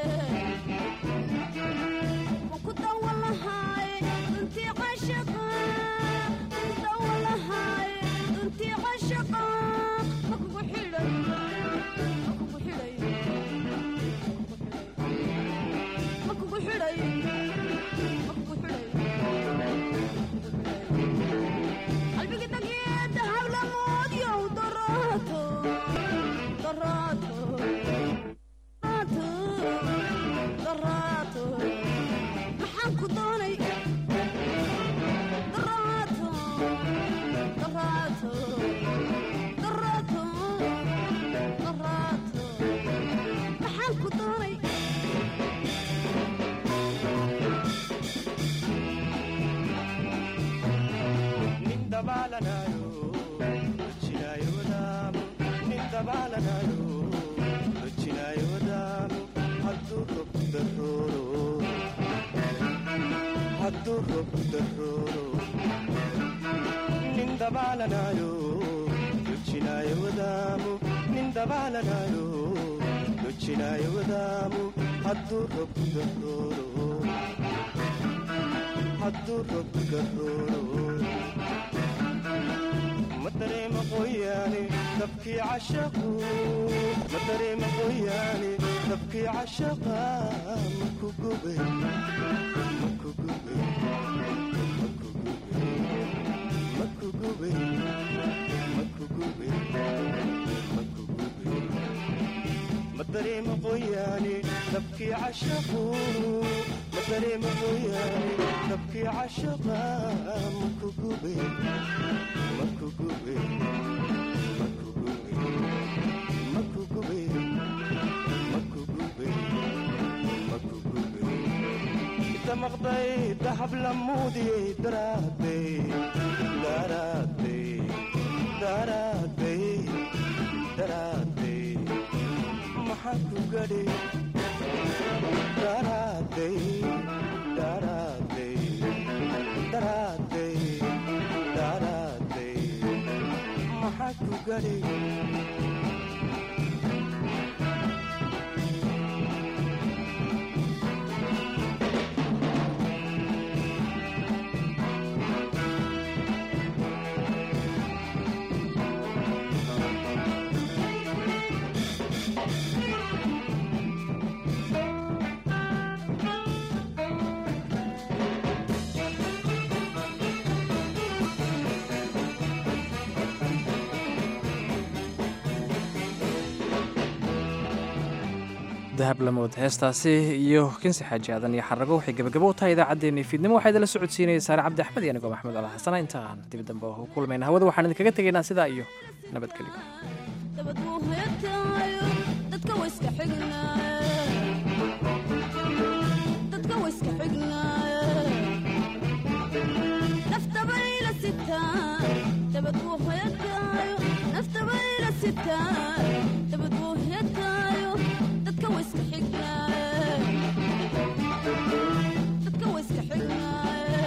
maxaan ku doonay daraato daraato daraato daraato maxaan ku doonay madareema qoyaane dabkii cashaqu madareema qoyaane dabkii cashaqa maku gube maku gube maku gube maku gube maku gube madareema qoyaane dabkii cashaqu madareema qoyaane dabkii cashaqa maku gube maku gube maku gube maku gube maku gube maku gube damaqday dahab lamuudiyey daraadey daraadey daraadey daraadey maxaa ku gadhay daraadey daraadey daraadey daraadey maxaa ku gadhay dahab lamood heestaasi iyo kinsi xaaji aadan iyo xarago waxay gebagabo u tahay idaacaddeenii fiidnimo waxaa idinla socodsiinayay saare cabdi axmed iyo anigoo maxamed ala xasana intaan dib dambe u kulmayna hawada waxaan idinkaga tegaynaa sidaa iyo nabadgelyo dabad wuu heetaayo dadka wayska xignaaye dadka wayska xignaaye naftabayla sitaa dabad wuu heetaayo naftabayla sitaa dabad wuu heetaayo dadka wayska xignaaye dadka wayska xignaaye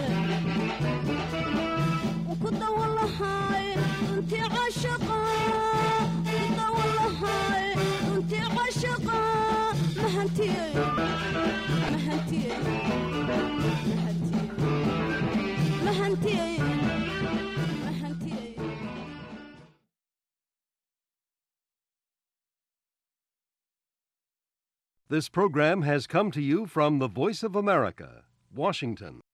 ku dawalahaay runtii cashaqa ku dawalahaay runtii cashaqa mahantiyey mahantiyey This program has come to you from the Voice of America, Washington.